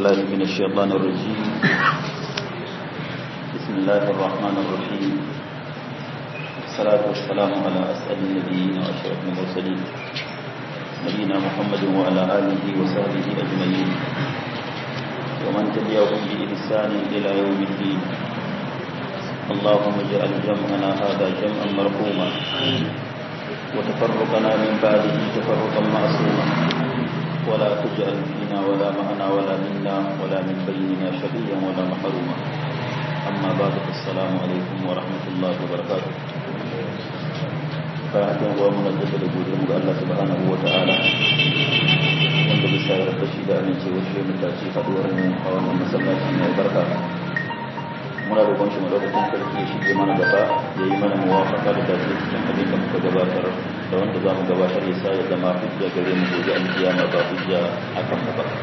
بالله من الشيطان الرجيم بسم الله الرحمن الرحيم الصلاة والسلام على أسأل النبيين وأشرف المرسلين نبينا محمد وعلى آله وصحبه أجمعين ومن تبعهم بإحسان إلى يوم الدين اللهم اجعل جمعنا هذا جمعا مرحوما وتفرقنا من بعده تفرقا معصوما ولا تجعل فينا ولا معنا ولا منا ولا من بيننا شقيا ولا محروما أما بعد السلام عليكم ورحمة الله وبركاته fatan uwa muna da da godiya ga Allah subhanahu wa ta'ala wanda bisa ya rabu shi da amincewa shi mu tace haduwar mu a wannan masallaci mai barka muna roƙon shi madaukakin sarki ya shige mana gaba ya yi mana muwafaka da dace cikin abin da muka gabatar da wanda za mu gabatar ya sa ya zama hujja gare mu gobe alkiyama ba hujja akan mu ba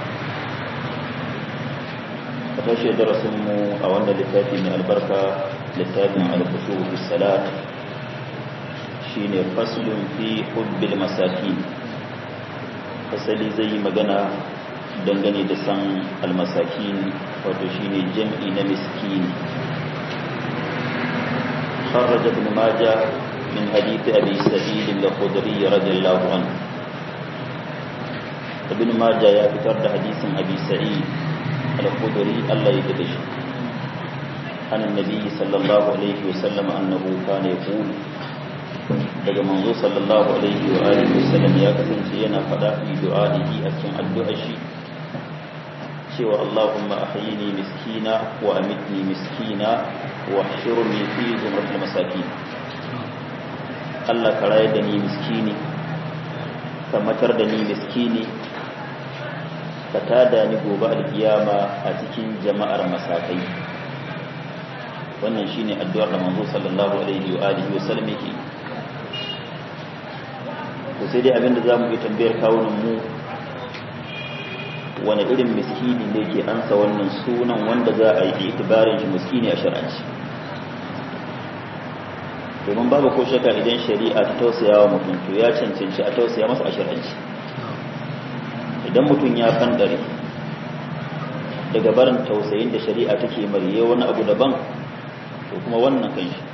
a tashi darasin mu a wannan littafi mai albarka littafin al-khushu fi salat shine faslun fi hubbil masakin fasali zai yi magana dangane da san almasakin wato shine jam'i na miskin خرج ابن ماجه من حديث أبي سعيد الخدري رضي الله عنه ابن ماجه يا فتر حديث أبي سعيد الخدري الله يدبش عن النبي صلى الله عليه وسلم أنه كان يقول daga manzo sallallahu alaihi wa alihi wasallam ya kasance yana fada fi du'a'ihi a cikin addu'ar shi cewa Allahumma ahyini miskina wa amitni miskina wa hshurni fi zumratil masakin Allah ka rayar da ni miskini ka matar da ni miskini ka tada ni gobe alkiyama a cikin jama'ar masakai wannan shine addu'ar da manzo sallallahu alaihi wa alihi wasallam yake to sai dai abinda za mu yi tambayar kawunan mu wani irin miskini ne ke ansa wannan sunan wanda za a yi itibarin shi miskini a shar'anci domin babu ko shaka idan shari'a ta tausaya wa mutum to ya cancanci a tausaya masa a shar'anci idan mutum ya fandare daga barin tausayin da shari'a take mariye wani abu daban to kuma wannan kan shi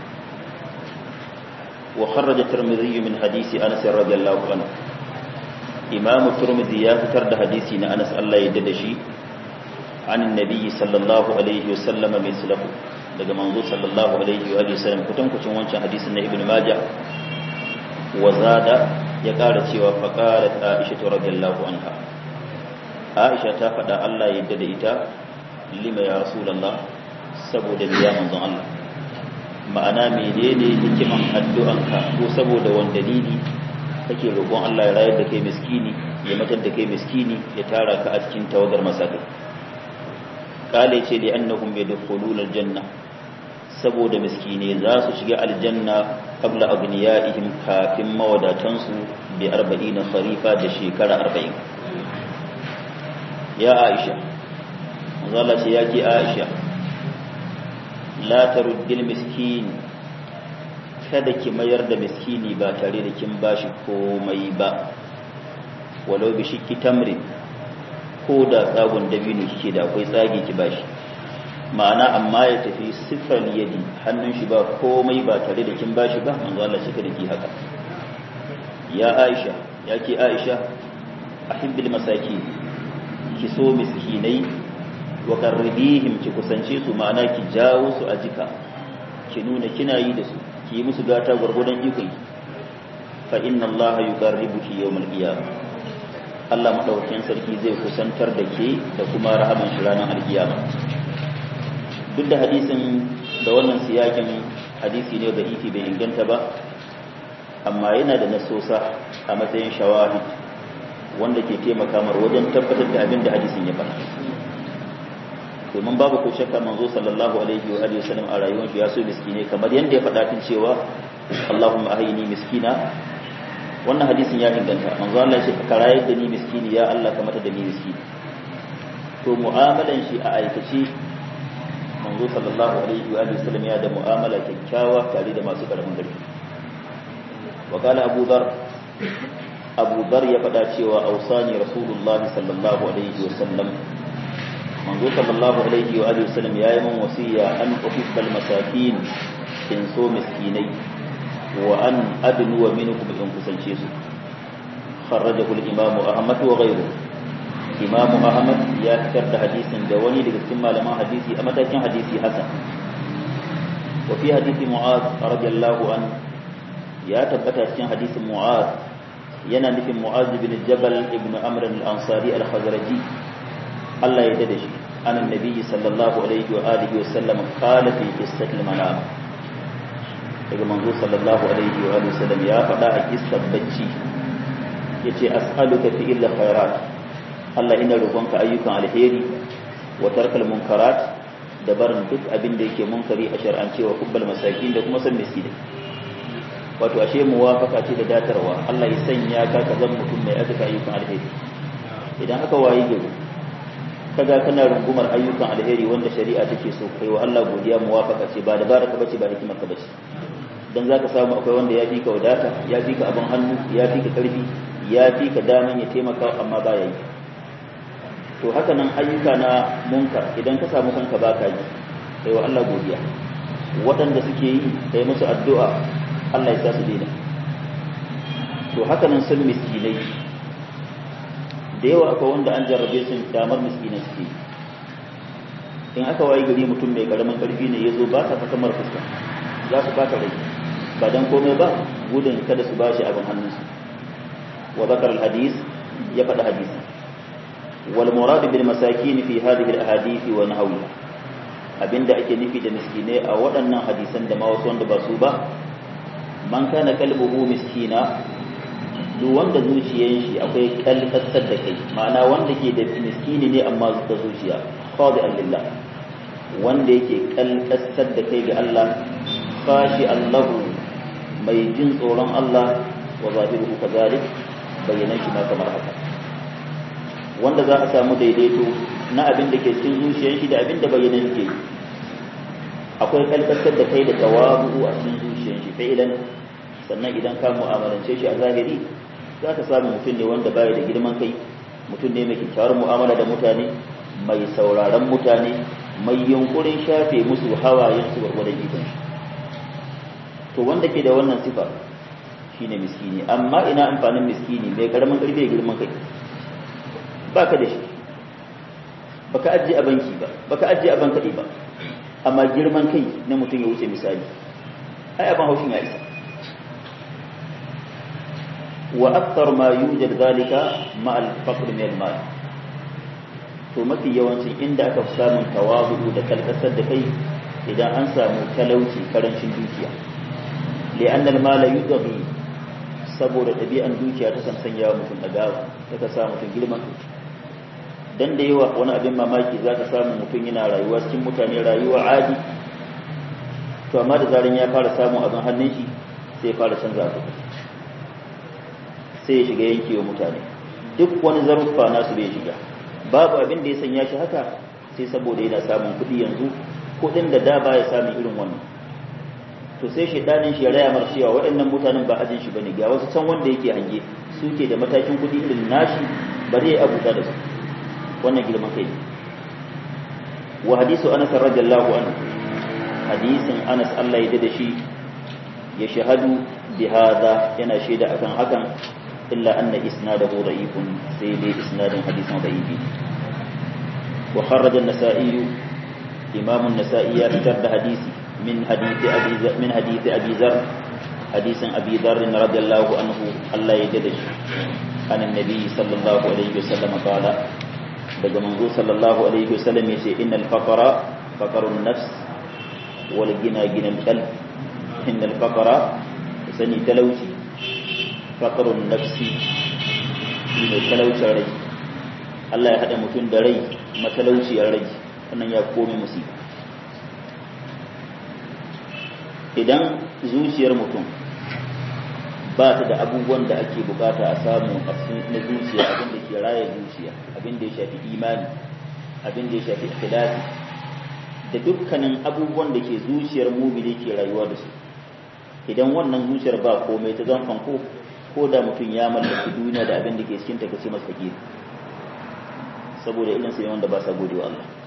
وخرج الترمذي من حديث أنس رضي الله عنه إمام الترمذي يفتر حديثنا أنس الله يددشي عن النبي صلى الله عليه وسلم مثله daga manzo sallallahu alaihi wa sallam kutan kucin wancan hadisin na ibnu majah wa zada ya kara cewa fa qalat aisha radhiyallahu anha aisha ta fada Allah ya yarda da ita lima ya rasulullah saboda biya manzon Allah ma'ana menene hikiman addu'anka ko saboda wani dalili kake roƙon Allah ya rayar da kai miskini ya matar da kai miskini ya tara ka a cikin tawagar masakai kale ce li annahum yadkhuluna aljanna saboda miskine za su shiga aljanna qabla aghniyaihim kafin mawadatan su bi 40 kharifa da shekara 40 ya Aisha manzo Allah ce yake Aisha la taruddil miskin kada ki mayar da miskini ba tare da kin bashi komai ba walau bi shikki tamrin ko da tsagon dabino kike da akwai tsagi ki bashi ma'ana amma ya tafi sifar yadi hannun shi ba komai ba tare da kin bashi ba manzo Allah shi kada ki haka ya Aisha ya ki Aisha ahibbil masakin ki so miskinai wa qarribihim ki kusance su ma'ana ki jawo su a jika ki nuna kina yi da su ki yi musu gata gurgudan ikon fa inna allaha yuqarribuki yawmal qiyamah Allah madaukakin sarki zai kusantar da ke da kuma rahaman shi ranar alkiyama duk da hadisin da wannan siyakin hadisi ne da ifi bai inganta ba amma yana da nasosa a matsayin shawahid wanda ke taimaka mar wajen tabbatar da abin da hadisin ya faɗa domin babu ko shakka manzo sallallahu alaihi wa alihi wasallam a rayuwar shi ya so miskine kamar yanda ya faɗa tun cewa Allahumma ahyini miskina wannan hadisin ya inganta manzo Allah ya ce ka rayar da ni miskini ya Allah ka mata da ni miskini to mu'amalan shi a aikace manzo sallallahu alaihi wa alihi wasallam ya da mu'amala kyakkyawa tare da masu karamin gari wa qala Abu Dhar Abu Dhar ya faɗa cewa ausani Rasulullah sallallahu alaihi wasallam manzo sallallahu alaihi wa alihi wasallam yayi man wasiya an uhibbal masakin in so miskinai wa an adnu wa minkum in kusance su خرجه الإمام أحمد وغيره إمام أحمد يا كرد حديث دواني لكتما لما حديثي أما تكن حديثي حسن وفي حديث معاذ رضي الله عنه يا تبتا cikin hadisin Mu'az yana nufin Mu'az bin Jabal ibn Amr al-Ansari al-Khazraji Allah ya dade shi an annabi sallallahu alaihi wa alihi wa sallam qala fi qissati al-manam daga manzo sallallahu alaihi wa alihi wa sallam ya faɗa a kissar bacci yace as'aluka fi illa khairat Allah ina roƙonka ayyukan alheri wa tarkal munkarat da barin duk abin da yake munkari a shar'ance wa kubbal masakin da kuma san miskinai wato ashe muwafaka ce da datarwa Allah ya sanya ka ka zama mutum mai azuka ayyukan alheri idan aka wayi gari kaga kana rungumar ayyukan alheri wanda shari'a take so kai wa Allah godiya muwafaka ce ba da baraka bace ba hikimar ka bace dan zaka samu akwai wanda ya fi ka wadata ya fi ka abin hannu ya fi ka karfi ya fi ka daman ya taimaka amma ba ya yi to haka nan ayyuka na munkar idan ka samu kanka ba ka yi kai wa Allah godiya waɗanda suke yi kai musu addu'a Allah ya sa su daina to haka nan sun miskinai da yawa akwai wanda an jarrabe sun damar miskinai suke in aka wayi gari mutum mai karamin karfi ne ya zo ba sa fakamar fuska za su baka rai ba dan komai ba gudun kada su bashi abin hannunsu wa zakar al-hadis ya faɗi hadisi wal murad bil masakin fi hadhihi al-ahadith wa nahwiha abinda ake nufi da miskinai a waɗannan hadisan da ma wasu wanda ba su ba man kana kalbuhu miskina duk wanda zuciyan shi akwai kalkasar da kai ma'ana wanda ke da miskini ne amma da zuciya khadi'an lillah wanda yake kalkasar da kai ga Allah fashi Allahu mai jin tsoron Allah wa zahiruhu kazalik bayanan shi ma kamar haka wanda za a samu daidaito na abin da ke cikin zuciyar shi da abin da bayanan shi ke akwai kalkasar da kai da tawabu a cikin zuciyar shi fa'ilan sannan idan ka mu'amalance shi a zahiri za ka samu mutum ne wanda baya da girman kai mutum ne mai kyakkyawar mu'amala da mutane mai sauraron mutane mai yunkurin shafe musu hawayen su gwargwadon ikon shi to wanda ke da wannan sifa shine miskini amma ina amfanin miskini mai karamin karfi da girman kai baka da shi baka ajiye a banki ba baka ajiye a bankadi ba amma girman kai na mutum ya wuce misali ai abin haushin ya isa wa akthar ma yujad zalika ma al-faqr min al-mal to mafi yawancin inda aka fi samun tawazu da kalkasar da kai idan an samu talauci karancin dukiya li'anna al-mala yudghi saboda ɗabi'an dukiya ta kan sanya mutum dagawa ta ka sa mutum girman dan da yawa wani abin mamaki za ka samu mutum yana rayuwa cikin mutane rayuwa adi to amma da zaran ya fara samun abin hannun shi sai ya fara canza abu sai ya shiga yankewa mutane duk wani zaruffa nasu bai shiga babu abin da ya sanya shi haka sai saboda yana samun kuɗi yanzu kuɗin da da baya samun irin wannan to sai shaidanin shi ya raya mar cewa waɗannan mutanen ba ajin shi bane ga wasu can wanda yake hange suke da matakin kuɗi irin nashi bari ya abuta da su wannan girman kai wa hadisu anas radiyallahu anhu hadisin anas Allah ya da shi ya shahadu bi hada yana shaida akan hakan illa anna isnadahu da'ifun sai dai isnadin hadisin da'ifi wa kharaja an-nasa'i imam an-nasa'i ya fitar da hadisi min hadisi abi min hadisi abi zar hadisin abi zar radiyallahu anhu Allah ya da shi an annabi sallallahu alaihi wasallam qala daga manzo sallallahu alaihi wasallam yace innal faqara faqarun nafs wal gina ginal qalb innal faqara sani talauci faqarun nafsi shine talaucin rai Allah ya hada mutum da rai matalauciyar rai wannan ya komi musiba idan zuciyar mutum ba ta da abubuwan da ake bukata a samu a na zuciya abin da ke raya zuciya abin da ya shafi imani abin da ya shafi ikhlasi da dukkanin abubuwan da ke zuciyar mumini ke rayuwa da su idan wannan zuciyar ba komai ta zan fanko ko da mutum ya mallaki duniya da abin da ke cikin ta kace masa fakiri saboda irin sai wanda ba sa gode wa Allah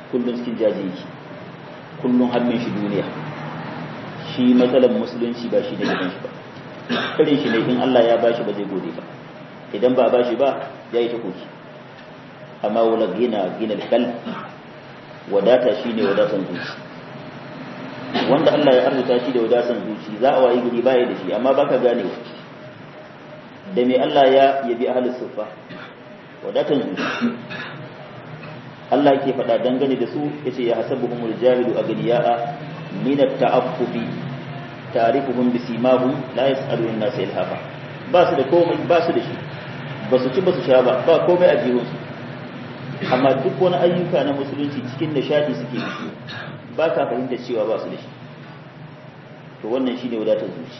kullum cikin jaji yake kullum hannun shi duniya shi matsalar musulunci ba shi da gidan shi ba irin shi ne in Allah ya bashi ba zai gode ba idan ba bashi ba ya yi ta koki amma wala gina gina kal wadata shi ne wadatan zuci wanda Allah ya arzuta shi da wadatan zuci za a wayi guri baya da shi amma baka ganewa da mai Allah ya yabi ahlus sufa wadatan zuci Allah yake faɗa dangane da su yace ya hasabuhumul jahilu aghniya'a min at-ta'affufi ta'rifuhum bisimahum la yas'alu an-nas ilhafa ba su da komai ba su da shi ba su ci ba su sha ba ba komai a jihun su amma duk wani ayyuka na musulunci cikin nishadi suke yi ba ka fahimta cewa ba su da shi to wannan shine wadatar zuci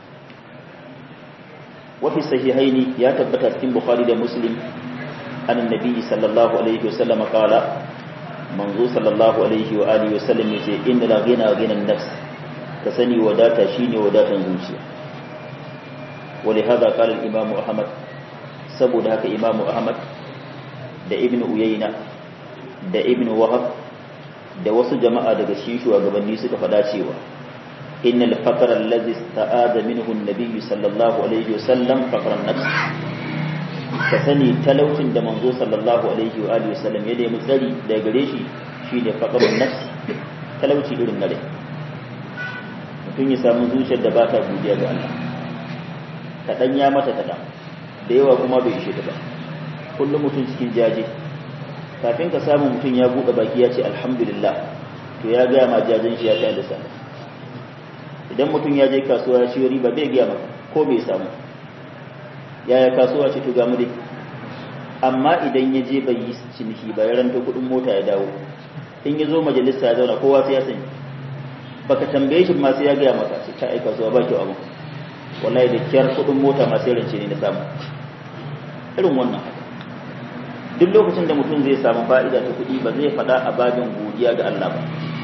wa fi sahihaini ya tabbata cikin bukhari da muslim an annabi sallallahu alaihi wasallam qala manzo sallallahu alaihi wa alihi wasallam yace inna la ghina ghina nafs ka sani wadata shine wadatan zuciya ولهذا قال الإمام أحمد saboda haka Imam Ahmad da Ibn Uyayna da Ibn Wahab da wasu jama'a daga cikin shugabanni suka faɗa cewa innal faqra allazi ista'ada minhu an-nabiy sallallahu alaihi wasallam faqran nafs ka sani talaucin da manzo sallallahu alaihi wa alihi wasallam ya nemi tsari daga gare shi shine faqrun nafs talauci irin na rai mutum ya samu zuciyar da ba ta godiya ga Allah kaɗan ya mata kaɗan da yawa kuma bai ishe ta ba kullum mutum cikin jaje kafin ka samu mutum ya buɗe baki ya ce alhamdulillah to ya gaya ma jajen shi ya ta da sana idan mutum ya je kasuwa ya ciyo riba bai gaya maka ko bai samu yaya kasuwa ce to ga mu dai amma idan ya je bai yi ciniki ba ya ranto kuɗin mota ya dawo in ya zo majalisa ya zauna kowa sai ya sani baka tambaye shi ma sai ya gaya maka sai ka aika kasuwa ba kyau abu wallahi da kyar kudin mota masu rance ne na samu irin wannan duk lokacin da mutum zai samu fa'ida ta kuɗi ba zai faɗa a babin godiya ga Allah ba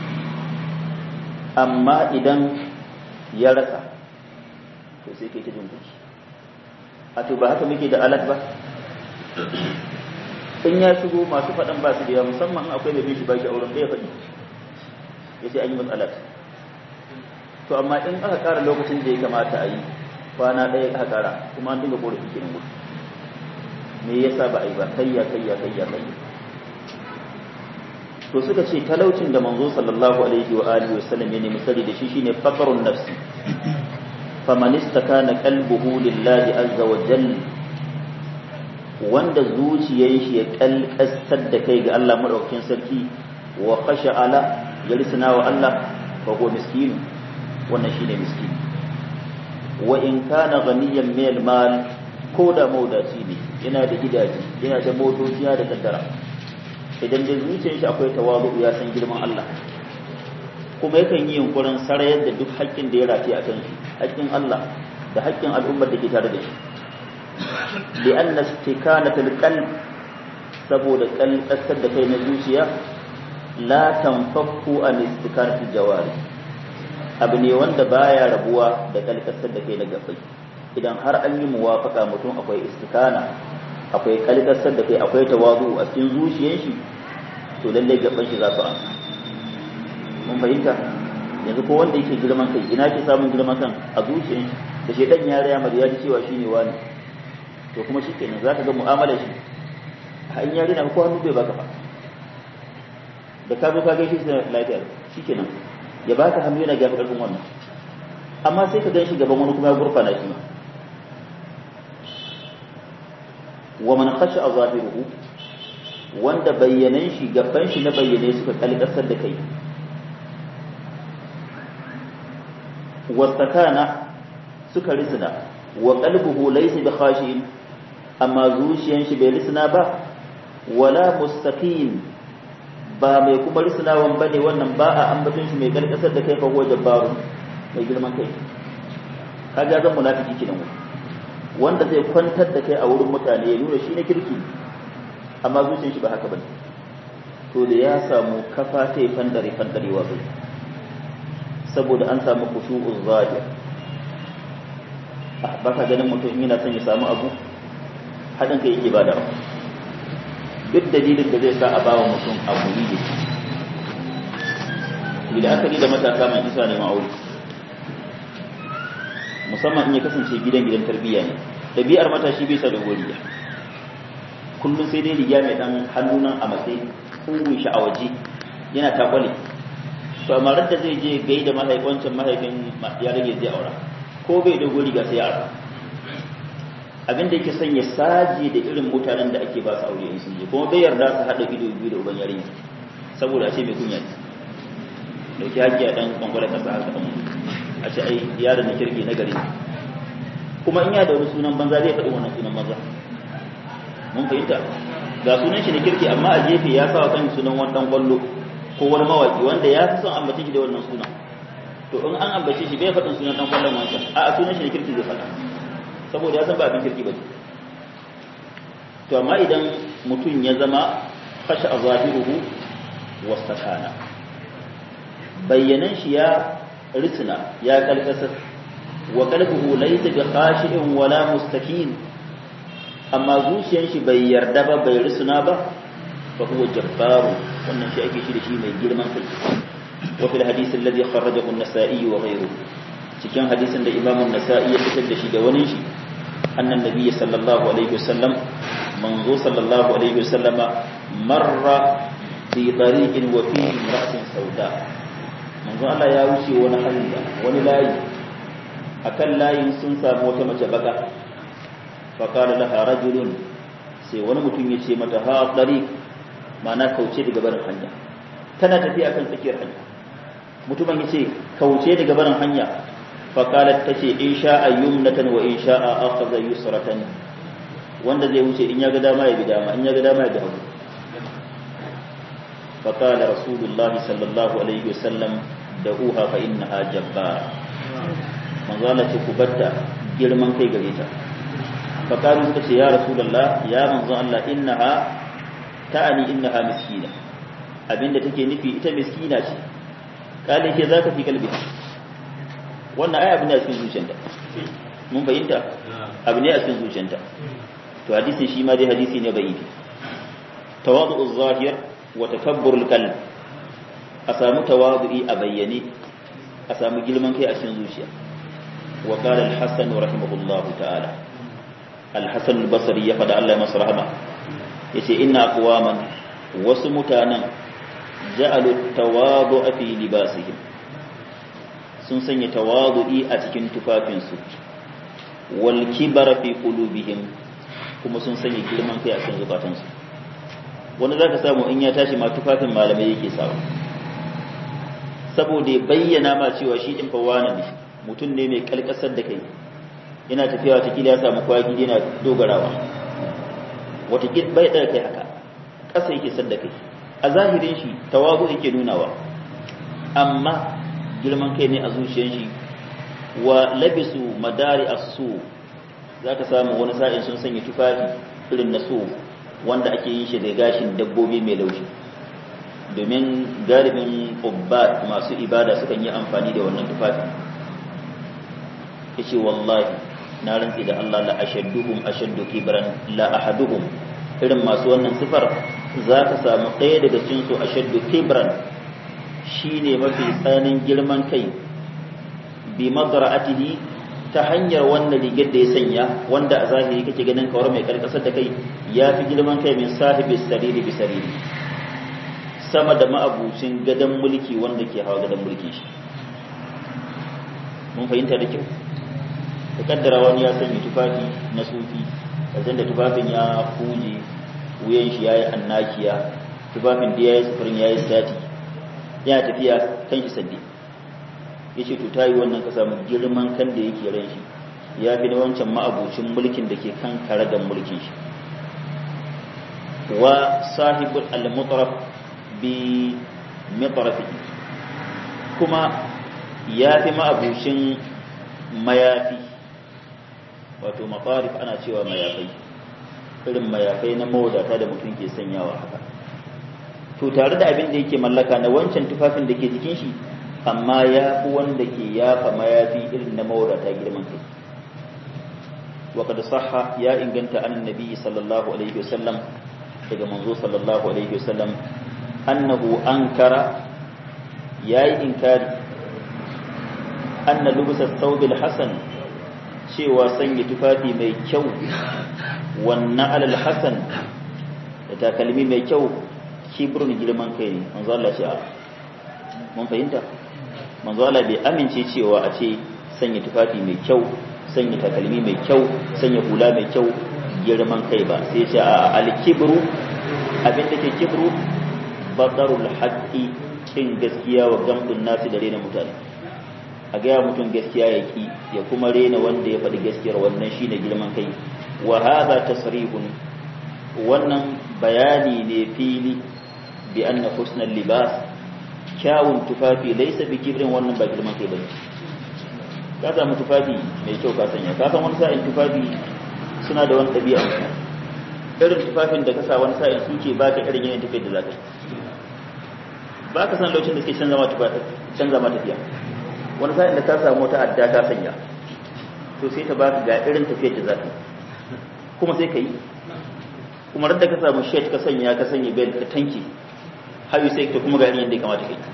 amma idan ya rasa to sai kai ta jin kuɗi a to ba haka muke da alat ba in ya shigo masu faɗan ba su da yawa musamman akwai mai bin shi baki auren ɗaya faɗi ya ce an yi matsalat to amma in aka ƙara lokacin da ya kamata a yi kwana ɗaya aka ƙara kuma an dinga ƙorafi kenan gudu me yasa ba a yi ba kayya kayya kayya kayya to suka ce talaucin da manzo sallallahu alaihi wa alihi wa sallam ya nemi sani da shi shine faqarun nafsi faman istakana qalbuhu lillahi azza wa jalla wanda zuciyar shi ya kalkastar da kai ga Allah madaukakin sarki wa khasha ala ya risna wa Allah fa huwa miskin wannan shine miskin wa in kana ghaniyan min al-mal ko da maudaci ne yana da gidaje yana da motoci yana da kaddara idan da zuciyar shi akwai tawazu ya san girman Allah kuma yakan yi yunkurin sarayar da duk haƙƙin da ya rafi a kan shi haƙƙin Allah da haƙƙin al'ummar da ke tare da shi li anna istikanatul qalb saboda kalkasar da kai na zuciya la tanfakku an istikanatul jawari abu ne wanda baya rabuwa da kalkasar da kai na gafai idan har an yi muwafaka mutum akwai istikana akwai kalkasar da kai akwai tawazu a cikin zuciyar shi to lalle gaban shi za su amsa mun fahimta yanzu ko wanda yake girman kai ina ke samun girman kan a zuciyar shi da shedan ya raya mar ya ji cewa shine wani to kuma shikenan zaka ga mu'amalar shi har in ya rina ko hannu bai baka ba da ka zo ka gaishe shi lafiya shikenan ya baka hannu yana gafi karfin wannan amma sai ka gan shi gaban wani kuma ya gurfana shi ma wa man khasha zahiruhu wanda bayyanan shi gaban shi na bayyane suka kalkasar da kai wastakana suka risina wa qalbuhu laysa bi khashin amma zuciyan shi bai risina ba wala mustaqim ba mai kuma risinawan bane wannan ba a ambaton shi mai kalkasar da kai fa huwa jabbaru mai girman kai kaga zan munafiki kinan wanda zai kwantar da kai a wurin mutane ya nuna shi na kirki amma zuciyar shi ba haka bane to da ya samu kafa ta yi fandare fandarewa bai saboda an samu kushu'un zahir ba ka ganin mutum yana son ya samu abu haɗin kai yake bada duk dalilin da zai sa a bawa mutum abu yi da aka da matasa mai isa ne ma'auri musamman in ya kasance gidan gidan tarbiyya ne ɗabi'ar matashi bai sa da goriya kullum sai dai riga mai ɗan hannunan a matsayi kungun shi a waje yana takwale to amma da zai je gai da mahaifancin mahaifin ya rage zai aura ko bai dogo riga sai aura abinda yake son ya saje da irin mutanen da ake ba su aure in sun je kuma bai yarda su haɗa ido biyu da uban yarinya saboda a ce mai kunya ne dauki haƙƙi a ɗan ƙwanƙwale ƙasa haka ɗan a ce ai yaron na kirki na gari kuma in ya da wani sunan banza zai faɗi wannan sunan banza mun fahimta ga sunan shi na kirki amma a gefe ya sa wa kan sunan wani ɗan ƙwallo ko wani mawaƙi wanda ya fi son ambace shi da wannan sunan to in an ambace shi bai faɗin sunan ɗan ƙwallon wancan a a sunan shi na kirki zai faɗa saboda ya san ba abin kirki ba ne to amma idan mutum ya zama fashe a zahiruhu wasta kana bayyanan shi ya risina ya kalkasar wa qalbuhu laysa bi khashi'in wala mustakin amma zuciyar shi bai yarda ba bai risina ba fa huwa jabbaru wannan shi ake shi da shi mai girman kai wa fil hadith alladhi kharajahu an-nasa'i wa ghayruhu cikin hadisin da Imam an-Nasa'i ya fitar da shi da wani shi annan nabiyyi sallallahu alaihi wasallam manzo sallallahu alaihi wasallama marra fi tariqin wa fihi imra'atun sauda manzo Allah ya wuce wani hanya wani layi akan layin sun samu wata mace baka fa qala laha rajulun sai wani mutum ya ce mata ha tariq ma'ana kauce daga barin hanya tana tafiya akan tsakiyar hanya mutumin ya ce kauce daga barin hanya fa qalat tace in sha'a yumnatan wa in sha'a akhadha yusratan wanda zai wuce in ya ga dama ya bi dama in ya ga dama ya bi hagu فقال رسول الله صلى الله عليه وسلم دعوها فإنها جبارة من قال تكبتا girman kai gare ta fakaru suka ce ya rasulullah ya manzo Allah innaha ta'ani innaha miskina abinda take nufi ita miskina ce kale ke zaka fi kalbi wannan ai abin da cikin zuciyarta mun bayyana abu ne a cikin zuciyarta to hadisin shi ma dai hadisi ne bai tawadu'uz zahir wa takabburul qalb a samu tawadu'i a bayyane a samu girman kai a cikin zuciya wa qala al-hasan rahimahullah ta'ala al-hasan al-basri ya fada Allah ya masa rahama yace inna aqwaman wasu mutanen ja'alu tawadu'a fi libasihim sun sanya tawadu'i a cikin tufafinsu wal kibara fi qulubihim kuma sun sanya girman kai a cikin zukatansu wani za ka samu in ya tashi ma tufafin malamai yake sawa saboda ya bayyana ma cewa shi ɗin fawana ne mutum ne mai kalkasar da kai yana tafiya watakila ya samu kwagi yana dogarawa watakila bai ɗaga kai haka ƙasa yake sadda kai a zahirin shi tawazu yake nunawa amma girman kai ne a zuciyar shi wa labisu madari asu za ka samu wani sa'in sun sanya tufafi irin na so wanda ake yin shi da gashin dabbobi mai laushi domin galibin ubbat masu ibada sukan yi amfani da wannan tufafi yace wallahi na rantsi da Allah la ashadduhum ashaddu kibran la ahaduhum irin masu wannan sifar za ka samu ɗaya daga cikin su ashaddu kibran shine mafi tsanin girman kai bi madra'atihi ta hanyar wannan rigar da ya sanya wanda a zahiri kake ganin kawar mai karkasar da kai ya fi girman kai min sahibi sariri bi sariri sama da ma'abucin gadon mulki wanda ke hawa gadon mulki shi mun fahimta da kyau da kaddara wani ya sanya tufafi na sufi kasan da tufafin ya huje wuyan shi ya yi annakiya tufafin da ya yi sufurin ya yi sati yana tafiya kan shi saddi ya ce to ta yi wannan ka samu girman kan da yake ran shi ya fi na wancan ma'abucin mulkin da ke kan karagan mulkin shi wa sahibul al-mutaraf bi mitrafi kuma ya fi ma'abucin mayafi wato matarif ana cewa mayafai irin mayafai na mawadata da mutum ke sanyawa haka to tare da abin da yake mallaka na wancan tufafin da ke jikin shi amma ya fi wanda ke yafa mayafi irin na mawadata girman kai وقد صح يا إن كنت عن النبي صلى الله عليه وسلم daga manzo sallallahu alaihi wasallam annahu ankara yayi inkari anna lubsa thawbil hasan cewa sanya tufafi mai kyau wannan alal hasan da takalmi mai kyau kibrun girman kai ne manzo Allah ce mun fahimta manzo Allah bai amince cewa a ce sanya tufafi mai kyau sanya takalmi mai kyau sanya hula mai kyau girman kai ba sai ce a al-kibru abin da ke kibru batarul haqqi kin gaskiya wa gamdun nasi da rena mutane a gaya mutum gaskiya ya ki ya kuma rena wanda ya faɗi gaskiyar wannan shine girman kai wa hadha tasrihun wannan bayani ne fili bi anna husnal libas kyawun tufafi laysa bi kibrin wannan ba girman kai bane ka samu tufafi mai kyau ka sanya ka san wani sa'in tufafi suna da wani ɗabi'a irin tufafin da ka sa wani sa'in suke baka irin yanayin tafiyar da zaka yi ba ka san lokacin da suke canza ma canza ma tafiya wani sa'in da ka samu wata adda ka sanya to sai ta baka ga irin tafiyar da zaka kuma sai ka yi kuma radda ka samu shirt ka sanya ka sanya belt ka tanki hayu sai ka kuma ga irin yadda ya kamata kai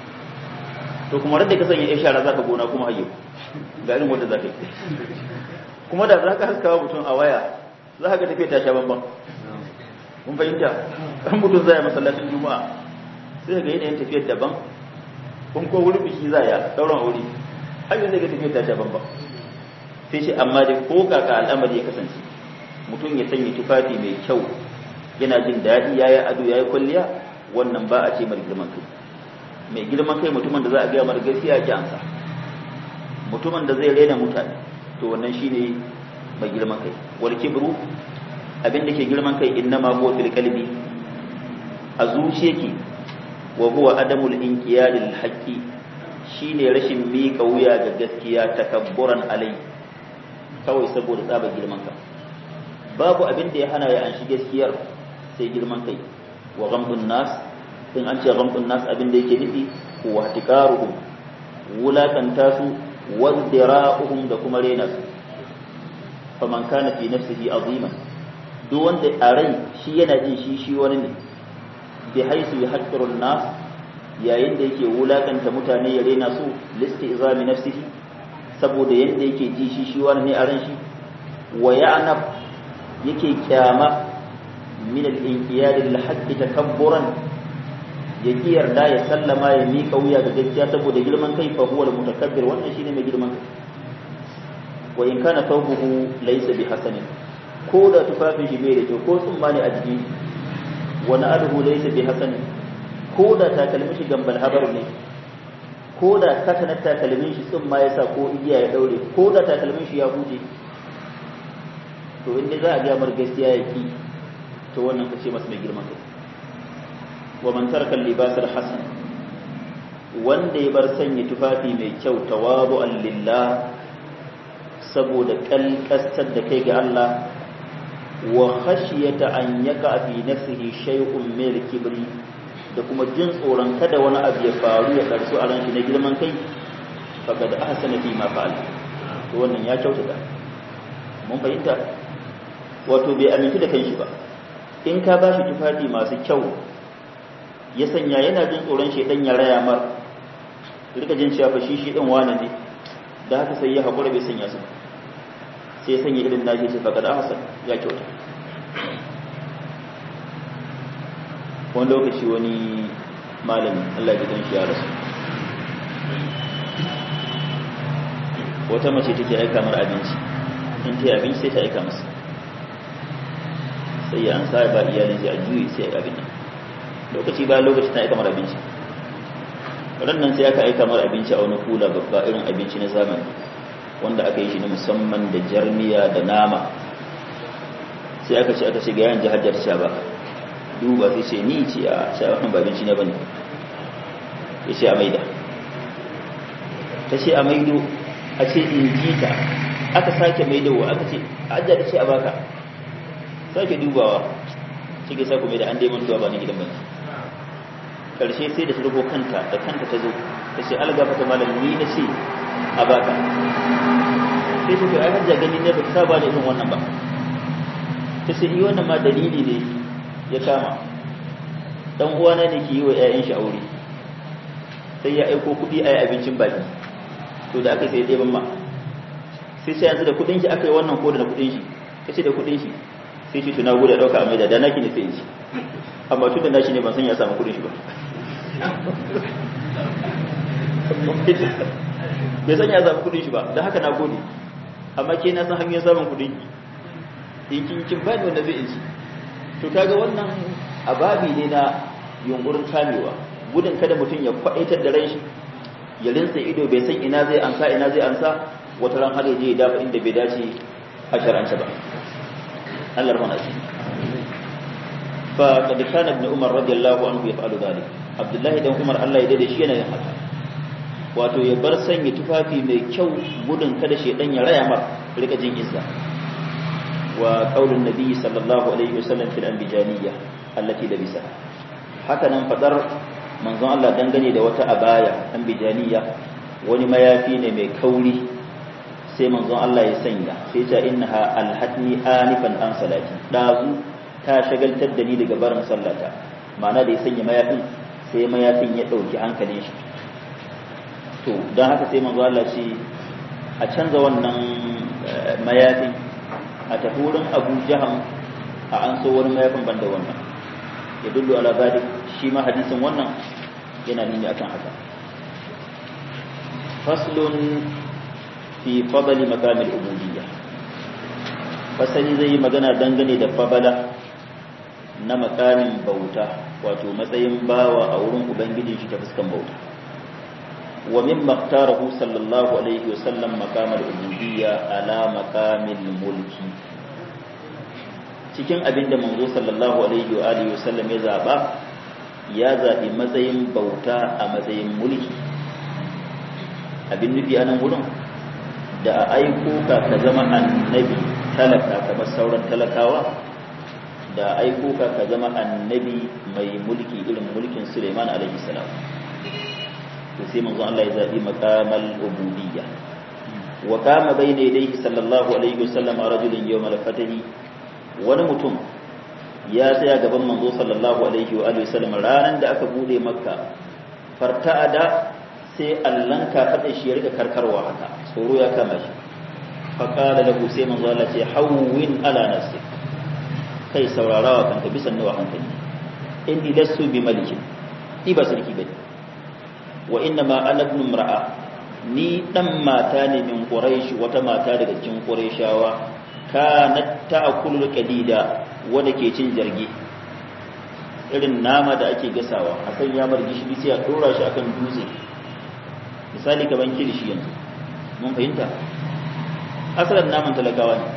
to kuma radda ka sanya ishara zaka gona kuma hayyo ga irin wanda zaka yi kuma da zaka haskawa mutum a waya za ka ga tafiya ta sha bamban mun fahimta kan mutum zai masallacin juma'a sai ga yanayin tafiyar daban kun ko wurin biki za ya dauran aure har yanzu ga tafiyar ta sha bamba sai shi amma dai ko kaka al'amari ya kasance mutum ya sanya tufafi mai kyau yana jin daɗi ya yi ado ya yi kwalliya wannan ba a ce mai girman kai mai girman kai mutumin da za a gaya mara gaskiya ki ansa mutumin da zai rena mutane to wannan shine mai girman kai wal kibru abin da ke girman kai innama huwa fil qalbi a zuciyake wa huwa adamul inqiyad lil haqqi shine rashin miƙa wuya ga gaskiya takabburan alai kawai saboda tsaba girman ka babu abin da ya hana ya anshi gaskiyar sai girman kai wa ghamdun nas in an ce ghamdun nas abin da yake nufi wa tiqaruhum wulakanta su wa dira'uhum da kuma rena su faman kana fi nafsihi aziman duk wanda a rai shi yana jin shi shi wani ne bi haisu ya haƙƙirun nas yayin da yake wulaƙanta mutane ya rena su listi izami nafsihi saboda yadda yake ji shi shi wani ne a ran shi wa ya'nab yake kyama min al-inqiyad lil haqqi takabburan ya ki yarda ya sallama ya miƙa wuya ga gaskiya saboda girman kai fa huwa al-mutakabbir wannan shine mai girman kai wa in kana thawbuhu laysa bi hasanin ko da tufafin shi bai da kyau ko tsumma ne a jiki wani aduhu laysa bi hasanin ko da takalmin shi gambal habar ne ko da katanar takalmin shi tsumma ya sa ko igiya ya daure ko da takalmin shi ya huje to inda za a ga mar gaskiya ya ki to wannan kace masa mai girman kai wa man taraka libas hasan wanda ya bar sanya tufafi mai kyau tawadu'an lillah saboda kalkastar da kai ga Allah wa khashiyata an yaka fi nafsihi shay'un min al-kibri da kuma jin tsoron kada wani abu ya faru ya karsu a ranshi na girman kai faqad ahsana fi ma fa'ala to wannan ya kyautata mun fahimta wato bai amintu da kanshi ba in ka bashi tufafi masu kyau ya sanya yana jin tsoron shedan ya raya mar rika jin cewa fa shi shi din wani ne da haka sai ya hakura bai sanya su ba sai sanya irin nashi ce faƙar ahsan ya kyauta wani lokaci wani malami Allah ya shi ya rasu wata mace take aika mar abinci in ta yi abinci sai ta aika masa sai ya an sa ba iyalin sai a juyi sai ya abin nan lokaci bayan lokaci ta aika mar abinci ran nan sai aka aika mar abinci a wani kula babba irin abinci na zamani wanda aka yi shi na musamman da jarmiya da nama sai aka ce aka ce ga yan jihar sha ba duba sai ce ni ce a sha wannan ba abinci ne bane ya ce a maida ta ce a maido a ce in ji ta aka sake maidowa aka ce a ajiya ta ce a baka sake dubawa shi ga sako maida an dai mantuwa ba ni gidan bane karshe sai da ta rubo kanta da kanta ta zo ta ce algafa ta malam ni na ce a baka sai ta ai hajja gani ne ba ta saba da irin wannan ba ta ce yi wannan ma dalili ne ya kama dan uwana ne ke yi wa ƴaƴan shi aure sai ya aiko kuɗi a yi abincin baki to da aka sai ɗeban ma sai sai yanzu da kuɗin shi aka yi wannan ko da na kuɗin shi ya ce da kuɗin shi sai shi tuna gudu ɗauka a maida da naki ne sai shi amma tun da nashi ne ban san ya samu kuɗin shi ba bai san ya samu kuɗin shi ba don haka na gode amma ke na san hanyar samun kuɗin ki in kin kin bani wanda zai ci to kaga wannan ababi ne na yunkurin kamewa gudun kada mutum ya kwaɗaitar da ran shi ya rinsa ido bai san ina zai ansa ina zai ansa wata ran har je ya dafa inda bai dace a shar'ance ba Allah rahmana shi fa kad kana ibn Umar radiyallahu anhu yaf'alu dhalik Abdullahi dan Umar Allah ya dade shi yana yin haka wato ya bar sanya tufafi mai kyau gudun kada shedan ya raya mar rika jin izza wa qaulun nabi sallallahu alaihi wasallam fil anbijaniyya allati labisa haka nan fadar manzon Allah dangane da wata abaya anbijaniya wani mayafi ne mai kauri sai manzon Allah ya sanya sai ya ce innaha alhatni anifan an salati dazu ta shagaltar da ni daga barin sallata ma'ana da ya sanya mayafin sai mayafin ya dauki hankalin shi to don haka sai manzo Allah ce a canza wannan mayafin a tafi wurin Abu Jaham a an so wani mayafin banda wannan ya dullu ala zalik shi ma hadisin wannan yana nuni akan haka faslun fi fadli makamil ubudiyya fasali zai yi magana dangane da fabala na makamin bauta wato matsayin bawa a wurin ubangijin shi ta fuskan bauta ومما اختاره صلى الله عليه وسلم مقام العبودية على مقام الملك cikin abin da manzo sallallahu alaihi wa alihi wasallam ya zaba ya zabi matsayin bauta a matsayin mulki abin nufi a nan wurin da a aiko ka ka zama annabi talaka kamar sauran talakawa da aiko ka ka zama annabi mai mulki irin mulkin Suleiman alaihi salam to sai manzo Allah ya zabi maqamal ubudiyya wa kama bayna yadayhi sallallahu alaihi wasallam rajulun yawm al-fatahi wani mutum ya tsaya gaban manzo sallallahu alaihi wa alihi wasallam ranan da aka bude makka farta'ada sai allan ka fada shi ya rika karkarwa haka tsoro ya kama shi fa qala lahu sai manzo Allah ce hawwin ala nafsi kai saurarawa kanka bisan nawa hankali inni lasu bi malikin ni ba sarki bane wa inna ma ana ibn imra'a ni dan mata ne min quraish wata mata daga cikin qurayshawa kanat ta'kulu qadida wanda ke cin jarge irin nama da ake gasawa a san ya bar gishiri sai a dora shi akan dutse misali kaman kilishi yanzu mun fahimta asalin naman talakawa ne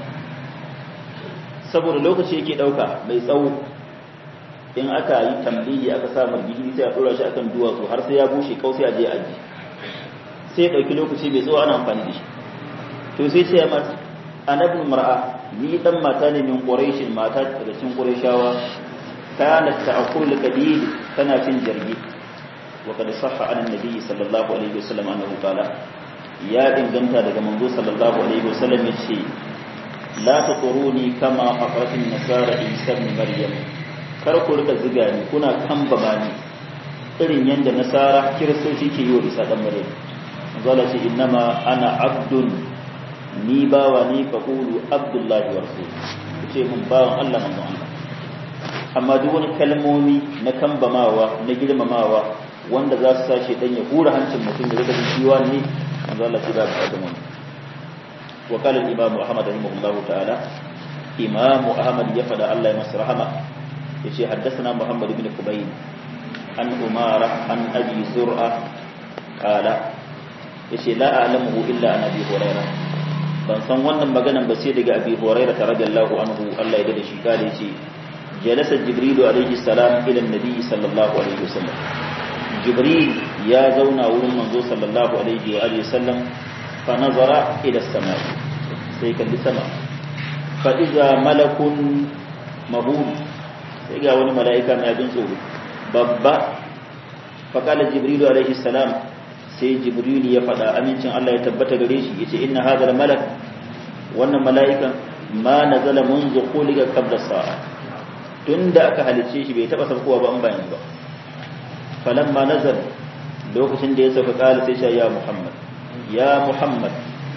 saboda lokaci yake dauka mai tsawo in aka yi tambayi aka sa margidi sai a dora shi akan duwatsu har sai ya bushe kau sai a je aji sai ya dauki lokaci bai zo ana amfani da shi to sai ce ya mata anabnu mar'a ni dan mata ne min quraish mata daga cikin qurayshawa kana ta'kul qadid tana cin jirgi wa kad sahha an nabi sallallahu alaihi wasallam annahu qala ya inganta daga manzo sallallahu alaihi wasallam yace la tuquruni kama aqratin nasara isa ibn maryam kar ku rika ziga ni kuna kambama ni irin yanda nasara kiristoci ke yi wa isa dan maryam zala ce innama ana abdun ni bawa ni fa qulu abdullahi wa rasul ce mun bawan Allah manzon Allah amma duk wani kalmomi na kambamawa na girmamawa wanda za su sace dan ya hura hancin mutum da rika jin ciwa ne manzo Allah ya ba da mu wa qala al-imam Ahmad rahimahullahu ta'ala imam Ahmad ya fada Allah ya masa rahama yace haddathana Muhammad ibn Qubayl an Umara an Abi Zur'a qala yace la a'lamuhu illa an Abi Hurairah ban san wannan maganan ba sai daga Abi Hurairah radiyallahu anhu Allah ya dade shi kale yace jalasa Jibril alayhi salam ila an-nabi sallallahu alaihi wasallam Jibril ya zauna wurin manzo sallallahu alaihi wa alihi wasallam fa nazara ila as-sama sai kalli sama fa iza malakun mahud sai ga wani mala'ika mai abin tsoro babba fa kala Jibril alaihi salam sai Jibril ya faɗa amincin Allah ya tabbata gare shi yace inna hadha malak wannan mala'ikan ma nazala munzu khuliqa qabla sa'a tunda aka halice shi bai taba saukowa ba an bayan ba falamma nazal lokacin da ya sauka kala sai sha ya muhammad ya muhammad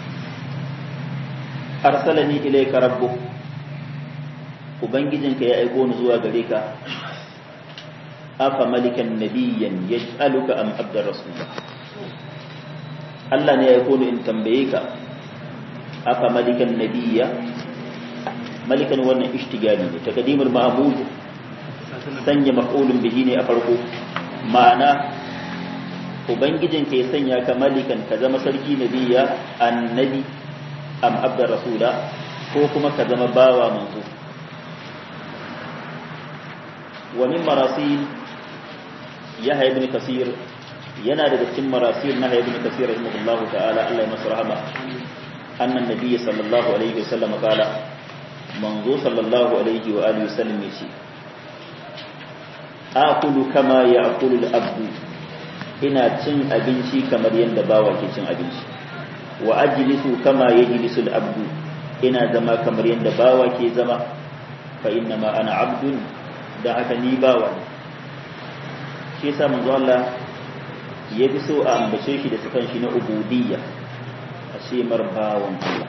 arsalani ilayka rabbuk ubangijinka ya aiko ni zuwa gare ka afa malikan nabiyyan yaj'aluka am abdar rasulullah Allah ne ya aiko ni in tambaye ka afa malikan nabiyya malikan wannan ishtigali ne takdimul ma'mud sanya maf'ulun bihi ne a farko ma'ana ubangijinka ya sanya ka malikan ka zama sarki nabiyya annabi am abdar rasula ko kuma ka zama bawa manzo wa min marasil yahya ibn kasir yana daga cikin marasil na ibn kasir rahimahullahu ta'ala Allah ya masa rahama annan nabiyyi sallallahu alaihi wasallam qala manzo sallallahu alaihi wa alihi wasallam yace akulu kama ya'kulu al-abdu ina cin abinci kamar yadda bawa ke cin abinci wa ajlisu kama yajlisu al-abdu ina zama kamar yadda bawa ke zama fa inna ma ana abdun da haka ni bawa ne shi yasa manzo Allah ya fi so a ambace shi da sukan shi na ubudiyya a ce mar bawan Allah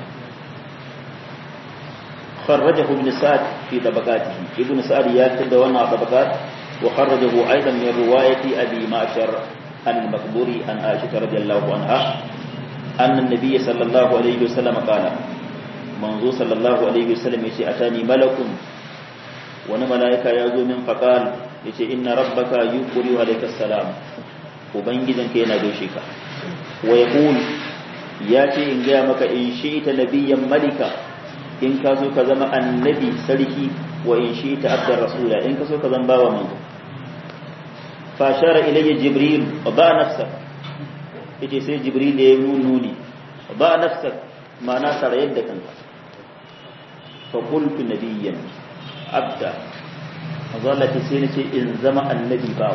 خرجه ابن سعد في طبقاته ابن سعد يكتب وانا طبقات وخرجه ايضا من روايه ابي معشر عن المقبوري عن عائشه رضي الله عنها ان النبي صلى الله عليه وسلم قال منذ صلى الله عليه وسلم يشي اتاني ملك wani mala'ika ya zo min faƙal ya ce ina rabbaka yi ƙuri wa salam ubangijinka yana gaishe ka wa ya ya ce in gaya maka in shi ta nabiyan malika in ka so ka zama annabi sarki wa in shi ta abdar rasula in ka so ka zama bawa manzo fashara ilayya jibril ba nafsa yace sai jibril ya yi nuni ba nafsa ma'ana sarayar da kanka fa qultu nabiyyan abda mazallati sai na ce in zama annabi bawa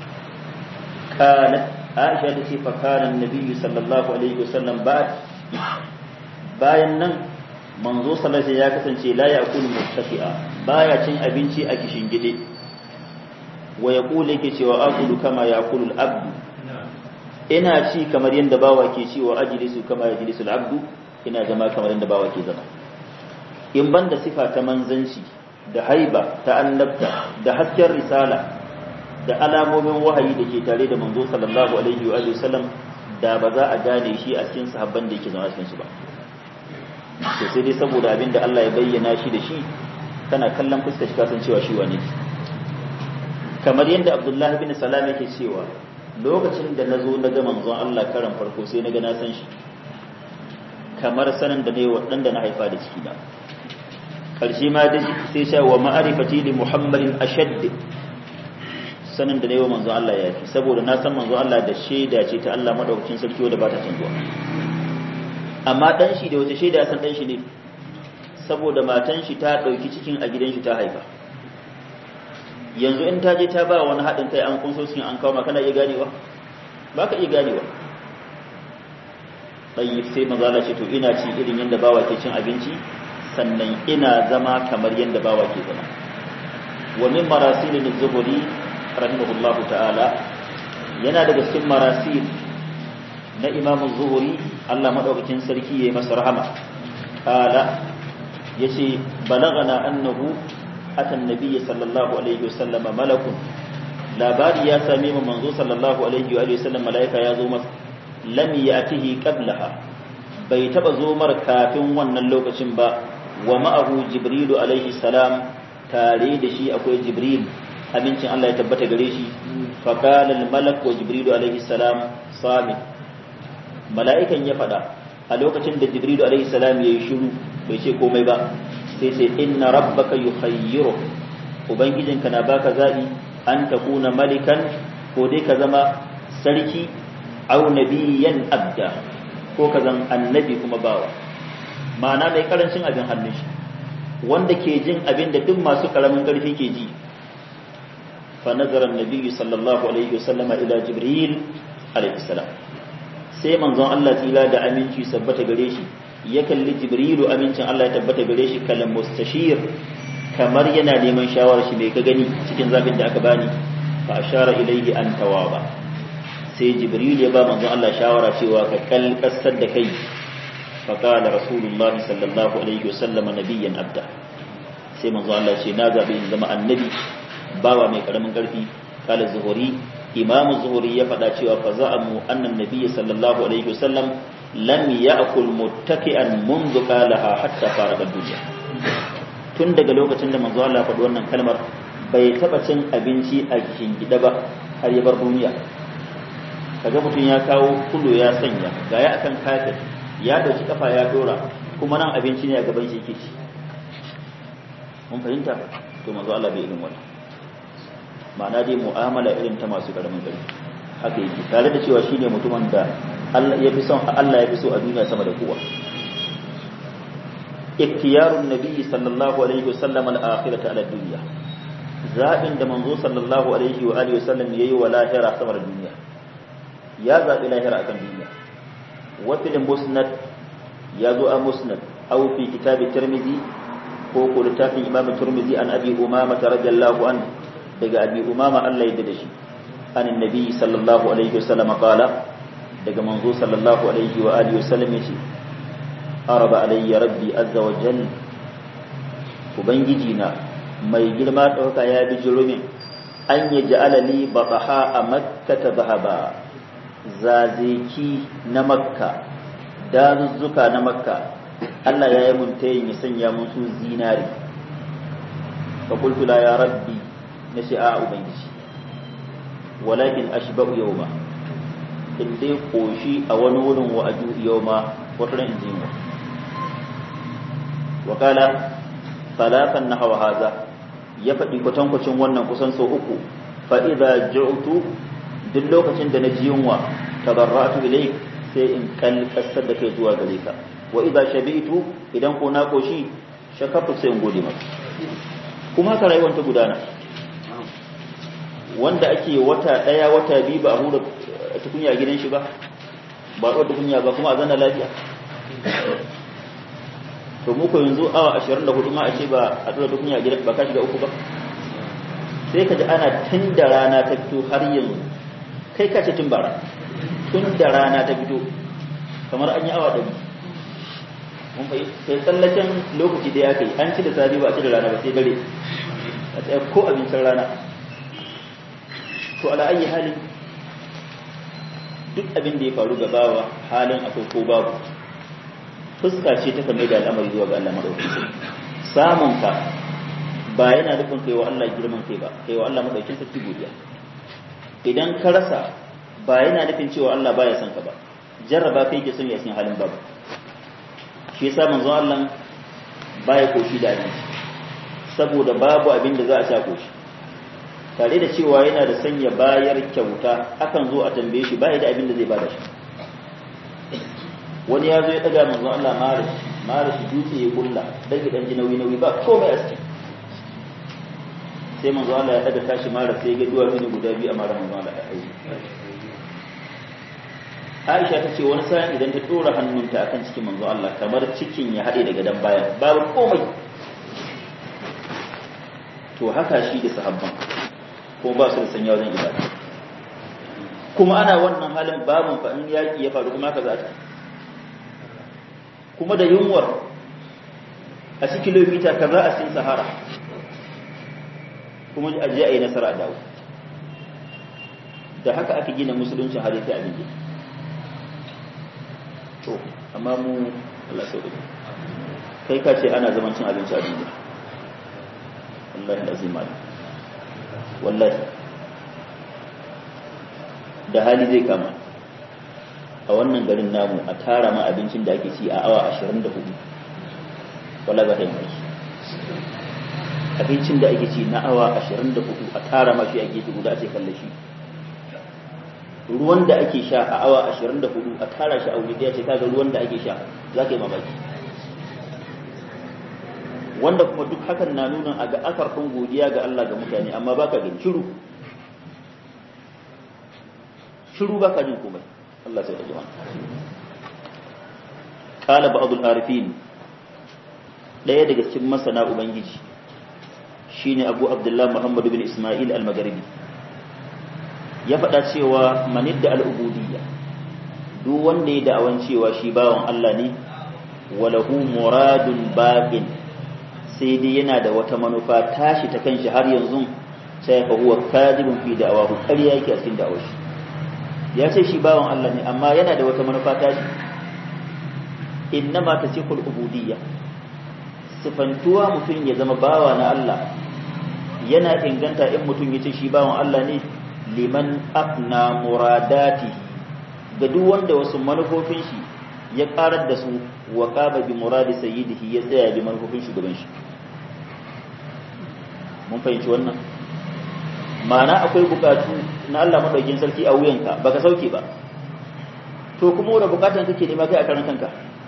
kana aisha ta ce fakana annabi sallallahu alaihi wasallam ba bayan nan manzo sallallahu ya kasance la yaqulu mustafi'a baya cin abinci a kishin gide wa yaqulu yake cewa aqulu kama yaqulu al-abdu ina ci kamar yadda bawa ke ci wa ajlisu kama yajlisu al-abdu ina zama kamar yadda bawa ke zama in banda sifa ta manzanci da haiba ta annabta da hasken risala da alamomin wahayi da ke tare da manzo sallallahu alaihi wa sallam da ba za a gane shi a cikin sahabban da yake zama cikin su ba to sai dai saboda abin da Allah ya bayyana shi da shi kana kallon fuskar shi kasan cewa shi wane kamar yadda Abdullahi bin Salam yake cewa lokacin da nazo na ga manzon Allah karan farko sai na ga na san shi kamar sanin da ne waɗanda na haifa da ciki na karshe ma da sai sha wa ma'arifati li muhammadin ashadd sanin da ne wa manzo Allah ya fi saboda na san manzo Allah da shaida ce ta Allah madaukakin sarki wanda ba ta canzuwa amma dan shi da wata shaida ya san dan shi ne saboda matan shi ta dauki cikin a gidan shi ta haifa yanzu in ta je ta ba wani haɗin kai an kunso cikin an kawo kana iya ganewa ba ka iya ganewa ɗayi sai maza Allah ce to ina ci irin yadda bawa ke cin abinci sannan ina zama kamar yadda bawa ke zama wa min marasil az-zuhri rahimahullahu ta'ala yana daga cikin marasil na Imam az-Zuhri Allah madaukakin sarki yayi masa rahama qala yace balagana annahu ata an-nabiy sallallahu alaihi wasallam malakun labari ya same mu manzo sallallahu alaihi wa sallam malaika ya zo masa lam ya'tihi qablaha bai taba zo mar kafin wannan lokacin ba wa ma'ahu jibrilu alaihi salam tare da shi akwai jibril amincin Allah ya tabbata gare shi fa qala al malak wa jibrilu alaihi salam sami mala'ikan ya fada a lokacin da jibrilu alaihi salam yayi shiru bai ce komai ba sai sai inna rabbaka yukhayyiru ubangijinka na baka zabi an takuna malikan ko dai ka zama sarki au nabiyan abda ko ka zan annabi kuma bawa ma'ana mai karancin abin hannun shi wanda ke jin abin da duk masu karamin karfi ke ji fa nazara annabi sallallahu alaihi wasallam ila jibril alaihi salam sai manzon Allah tsira da aminci sabbata gare shi ya kalli jibrilu amincin Allah ya tabbata gare shi kalam mustashir kamar yana neman shawarar shi mai ka gani cikin zabin da aka bani fa ashara ilayhi an tawaba sai jibril ya ba manzon Allah shawara cewa ka kalkasar da kai fa qala rasulullahi sallallahu alaihi wasallam nabiyyan abda sai manzon Allah ce na zabi in zama annabi bawa mai karamin karfi kala zuhuri imam zuhuri ya faɗa cewa fa za'amu annan nabiyyi sallallahu alaihi wasallam lam ya'kul muttaki'an منذ قالها hatta faraga dunya tun daga lokacin da manzo Allah faɗi wannan kalmar bai taba cin abinci a gida ba har ya bar duniya kaga mutum ya kawo kulo ya sanya gaya akan kafir ya dauki kafa ya dora kuma nan abinci ne a gaban shi yake ci mun fahimta to manzo Allah bai irin wannan ma'ana dai mu'amala irin ta masu karamin gari haka yake tare da cewa shine mutumin da Allah ya fi son Allah ya fi so a duniya sama da kowa iktiyarun nabiyyi sallallahu alaihi wasallam al-akhirata ala dunya zabin da manzo sallallahu alaihi wa alihi wasallam yayi wa lahira sama da duniya ya zabi lahira akan duniya wa fil musnad ya zo a musnad aw fi kitab tirmidhi ko ko littafin imam tirmidhi an abi umama radiyallahu anhu daga abi umama Allah ya da shi an annabi sallallahu alaihi wasallam qala daga manzo sallallahu alaihi wa alihi wasallam yace araba alayya rabbi azza wa jal ubangiji na mai girma dauka ya bi jirumin an yi ja'ala li bataha a makka ta zahaba zazeki na makka dazuzzuka na makka Allah ya yi mun tayin ya sanya musu zinari fa qultu la ya rabbi na shi'a ubangiji walakin ashba'u yawma in dai koshi a wani wurin wa aju yawma wata ran in wa wakala talatan na hawa haza ya faɗi kwatankwacin wannan kusan sau uku fa'iza ji'utu duk lokacin da na ji yunwa tabarratu ilai sai in kalkasar da kai zuwa gare ka wa idza shabitu idan ko na koshi shakartu sai in gode maka kuma haka rayuwar ta gudana wanda ake wata ɗaya wata biyu ba a hura tukunya gidan shi ba ba a tukunya ba kuma a zana lafiya to muku yanzu awa 24 ma a ce ba a tura tukunya gidan ba ka shiga uku ba sai ka ji ana tun da rana ta fito har yanzu kai ka ce tun bara tun da rana ta fito kamar an yi awa ɗari mun fa sai tsallaken lokaci da ya kai an ci da safe ba a ci da rana ba sai dare a tsaye ko abincin rana to ala ayi halin duk abin da ya faru ga bawa halin akwai ko babu fuska ce ta kame da al'amari zuwa ga Allah madaukakin samun ka ba yana nufin kai wa Allah girman kai ba kai wa Allah madaukakin sarki godiya idan ka rasa ba yana nufin cewa Allah baya son ka ba jarraba kai ke son ya san halin babu shi yasa manzo Allah baya koshi da abinci saboda babu abin da za a sha koshi tare da cewa yana da sanya bayar kyauta akan zo a tambaye shi baya da abin da zai bada shi wani ya zo ya daga manzo Allah mara shi mara shi dutse ya kulla dan gidan ji nauyi nauyi ba komai a cikin sai manzo Allah ya daga tashi mara sai ga duwa mini guda biyu a mara manzo Allah ya aiki Aisha ta ce wani sa'in idan ta dora hannunta akan cikin manzo Allah kamar cikin ya haɗe daga dan bayan babu komai to haka shi da sahabban ko ba su da sanya wajen ibada kuma ana wannan halin babun fa in yaki ya faru kuma haka za ta kuma da yunwar a ci kilomita kaza a cikin sahara kuma a je a yi nasara a dawo da haka aka gina musulunci har yake abin da to amma mu Allah sau kai ka ce ana zaman cin abinci a duniya wallahi azim wallahi da hali zai kama a wannan garin namu a tara ma abincin da ake ci a awa 24 wala ba ta yi abincin da ake ci na awa 24 a tara ma shi a gefe guda a ce kalle shi ruwan da ake sha a awa 24 a tara shi a wuri daya ce kaga ruwan da ake sha za ka yi mamaki wanda kuma duk hakan na nuna a ga akarfin godiya ga Allah ga mutane amma baka gani shiru shiru baka jin komai Allah sai ta jima qala ba'dul arifin daya daga cikin masana ubangiji shine Abu Abdullah Muhammad bin Isma'il al-Maghribi ya faɗa cewa manidda al'ubudiyya duk wanda ya da'awan cewa shi bawan Allah ne walahu muradun baqin sai dai yana da wata manufa tashi ta kanshi har yanzu sai fa huwa kadibun fi da'awahu ƙarya yake a cikin da'awar shi ya ce shi bawan Allah ne amma yana da wata manufa tashi innama tasihul ubudiyya sifantuwa mutum ya zama bawa na Allah yana inganta in mutum ya ce shi bawan Allah ne liman afna muradati ga duk wanda wasu manufofin shi ya karar da su wa qaba bi muradi sayyidihi ya tsaya bi manufofin shugaban shi mun fahimci wannan ma'ana akwai bukatu na Allah madaukin sarki a wuyanka baka sauke ba to kuma wanda bukatan kake nema kai a karan kanka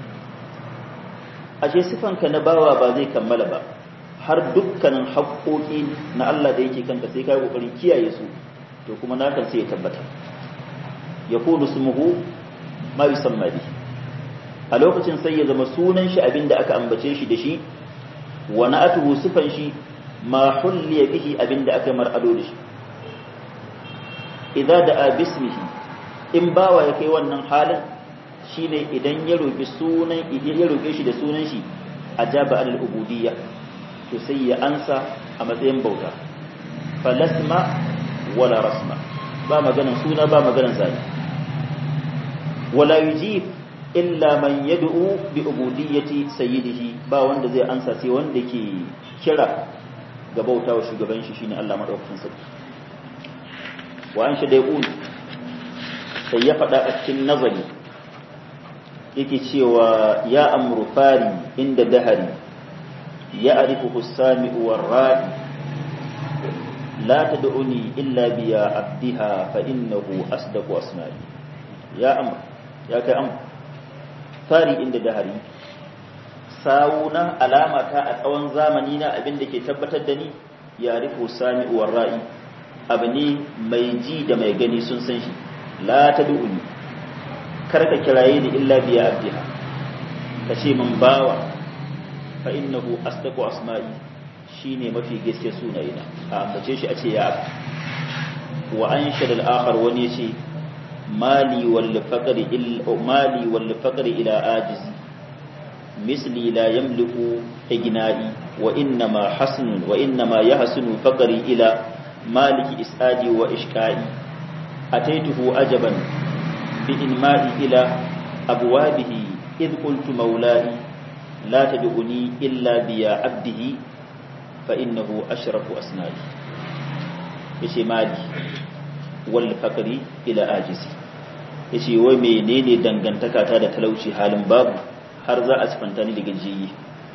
ashe sifanka na bawa ba zai kammala ba har dukkanin haƙoƙi na Allah da yake kanka sai kai kokarin kiyaye su to kuma na kan sai ya tabbata yakunu smuhu ma yusamma bi a lokacin sai ya zama sunan shi abinda aka ambace shi da shi wa na'atuhu sifan shi ma hulliya bihi abinda aka mar ado da shi idza da'a bismihi in bawa ya kai wannan halin shine idan ya roki sunan ya roke shi da sunan shi ajaba al ubudiyya to sai ya ansa a matsayin bauta falasma wala rasma ba maganan suna ba maganan zani wala yujib illa man yad'u bi ubudiyyati sayyidihi ba wanda zai ansa sai wanda ke kira ga bautawa shugaban shi shine Allah madaukakin sarki wa an shi dai sai ya faɗa a cikin nazari yake cewa ya amru fari inda dahari ya arifu sami'u warra'i la tad'uni illa biya abdiha fa innahu asdaqu asma'i ya amr ya kai amr fari inda dahari sawuna alama ta a tsawon zamani na abin da ke tabbatar da ni ya arifu sami'u warra'i abu ne mai ji da mai gani sun san shi la tad'uni karka kiraye ni illa biya abdiha kace min bawa fa innahu asdaqu asma'i shine mafi gaske sunayina a ambace shi a ce ya wa anshad al-akhar wani yace mali wal faqri illa mali wal faqri ila ajizi misli la yamliku igna'i wa inna ma hasnun wa inna ma yahsunu faqri ila maliki isadi wa ishqa'i ataituhu ajaban bi inma'i ila abwabihi id qultu mawla'i la tad'uni illa biya abdihi fa innahu ashrafu asna'i yace mali wal faqri ila ajizi yace wai menene dangantaka ta da talauci halin babu har za a sifanta ni da gajiyi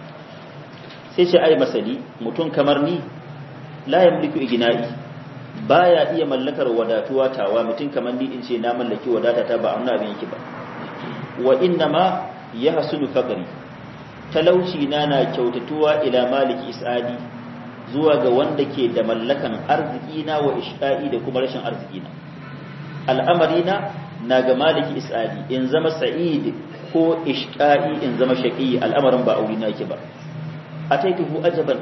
sai ce ai masali mutum kamar ni la yamliku igna'i baya iya mallakar wadatuwa tawa mutum kamar ni in ce na mallaki wadata ta ba a abin yake ba wa inna ma yahsulu faqri talauci na na kyautatuwa ila maliki isadi zuwa ga wanda ke da mallakan arziki na wa ishqa'i da kuma rashin arziki na al'amari na na ga maliki isadi in zama sa'id ko ishqa'i in zama shaqi al'amarin ba aure nake ba ataituhu ajaban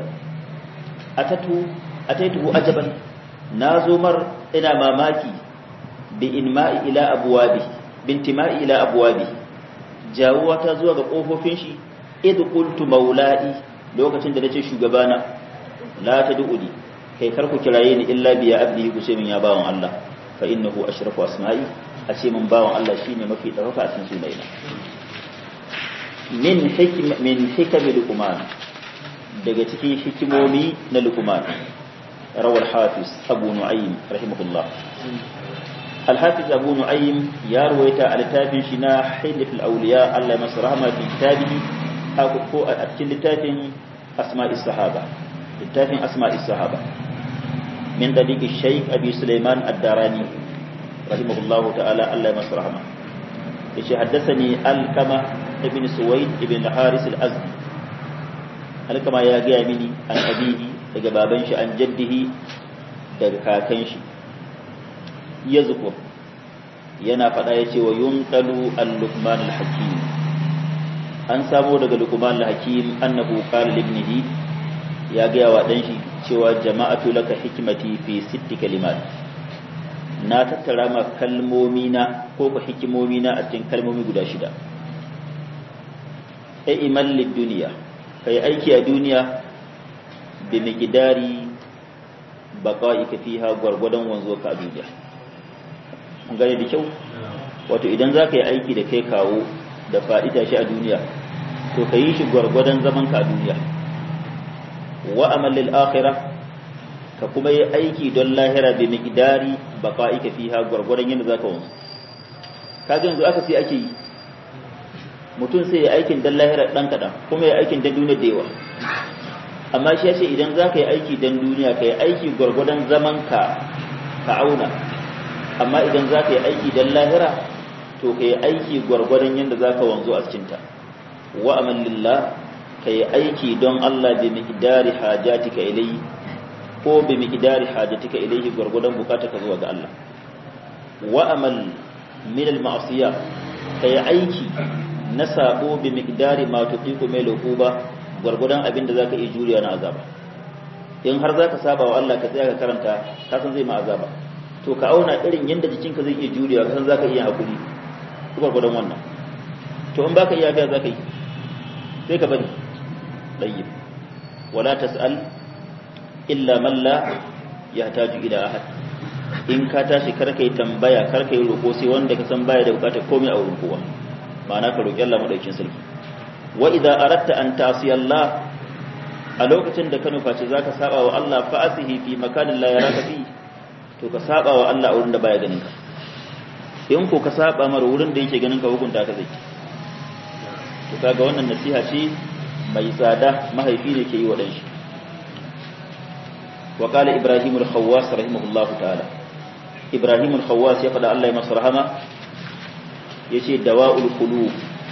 atatu ataituhu ajaban nazo mar ina mamaki bi inma'i ila abwabi bintima'i ila abwabi jawuwa ta zuwa ga kofofin shi id qultu maula'i lokacin da nace shugabana la tad'uni kai karku kiraye ni illa biya abdi ku ce min ya bawon Allah fa innahu ashrafu asma'i a ce min bawon Allah shine mafi ɗaukaka a cikin sunaina min hikma min hikami luqman daga cikin hikimomi na luqman rawal hafiz abu nu'aym rahimahullah al-hafiz abu nu'aym ya ruwaita a littafin shi na hilf al-awliya Allah ya masa rahama fi kitabihi ko a cikin littafin asma'is sahaba littafin asma'is sahaba min daliq shaykh abi sulaiman ad-darani rahimahullahu ta'ala Allah ya masa rahama yace haddathani al-kama ibn suwaid ibn al-haris al-azdi al-kama ya ga mini an abihi daga baban shi an jaddihi daga kakan shi yazkur yana fada yace wa yunqalu al-luqman al-hakim an samo daga luqman al-hakim annahu qala li ibnihi ya ga wa dan shi cewa jama'atu laka hikmati fi sitti kalimat na tattara ma kalmomi na ko ku hikimomi na a cikin kalmomi guda shida ai imal lid duniya kai aiki a duniya bi miqdari baqa'ika fiha gwargwadon wanzo ka a duniya kun gane da kyau wato idan za ka yi aiki da kai kawo da faɗi tashi a duniya to ka yi shi gwargwadon zaman ka a duniya wa amal lil akhirah ka kuma yi aiki don lahira bi miqdari baqa'ika fiha gwargwadon yadda zaka wanzu kaga yanzu aka sai ake yi mutum sai ya aikin dan lahira dan kadan kuma ya aikin dan duniya da yawa amma shi yace idan zaka yi aiki dan duniya ka yi aiki gwargwadon zaman ka ka auna amma idan zaka yi aiki dan lahira to ka yi aiki gwargwadon yadda zaka wanzu a cikin ta wa amal lillah ka yi aiki don Allah bi miqdari hajatika ilayhi ko bi miqdari hajatika ilayhi gurgudan bukatarka zuwa ga Allah wa amal min al ma'siyah kai aiki na sabo bi miqdari ma tuqiqu mai luquba gurgudan abin da zaka iya juriya na azaba in har zaka saba wa Allah ka tsaya ka karanta ka san zai ma azaba to ka auna irin yanda jikinka zai iya juriya ka san zaka iya hakuri gurgudan wannan to in baka iya ga zaka yi sai ka bari dayyib wala tas'al illa man la yahtaju ila ahad in ka tashi kar kai tambaya kar kai roko sai wanda ka san baya da bukatar komai a wurin kowa ma'ana ka roki Allah madaukin sarki wa idza aratta an ta'si Allah a lokacin da ka nufaci zaka saba wa Allah fa asihi fi makanin la yaraka fi to ka saba wa Allah a wurin da baya ganin ka in ko ka saba mar wurin da yake ganin ka hukunta ka zai to kaga wannan nasiha ce mai tsada mahaifi ne ke yi wa dan shi وقال إبراهيم الخواس رحمه الله تعالى إبراهيم الخواس يقول الله يمسر رحمه يشي دواء القلوب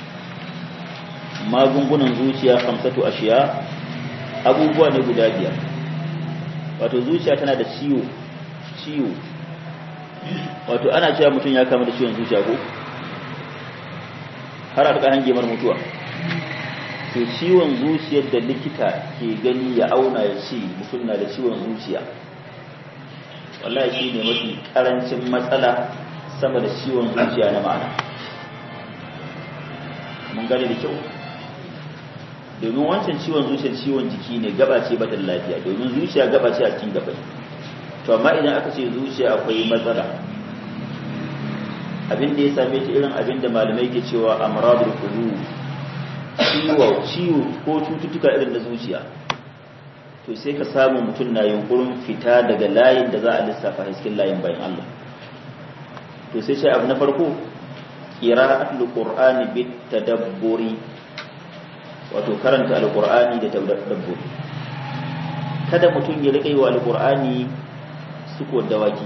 ما gungunan zuciya khamsatu ashiya abubuwa ne guda biyar wato zuciya tana da ciwo ciwo wato ana cewa mutum ya kama da ciwon zuciya ko har a rika hange mar mutuwa to ciwon zuciyar da likita ke gani ya auna ya ce mutum na da ciwon zuciya wallahi shi ne mafi karancin matsala sama da ciwon zuciya na ma'ana mun gane da kyau domin wancan ciwon zuciyar ciwon jiki ne gaba ce bata lafiya domin zuciya gaba ce a cikin gaba to amma idan aka ce zuciya akwai matsala abin da ya same ta irin abin da malamai ke cewa amradul qulub ciwo ciwo ko cututtuka irin da zuciya to sai ka samu mutum na yunkurin fita daga layin da za a lissafa hasken layin bayan Allah to sai shi abu na farko qira'atul qur'ani bit tadabburi wato karanta alqur'ani da tadabburi kada mutum ya rika yi wa alqur'ani suko dawaki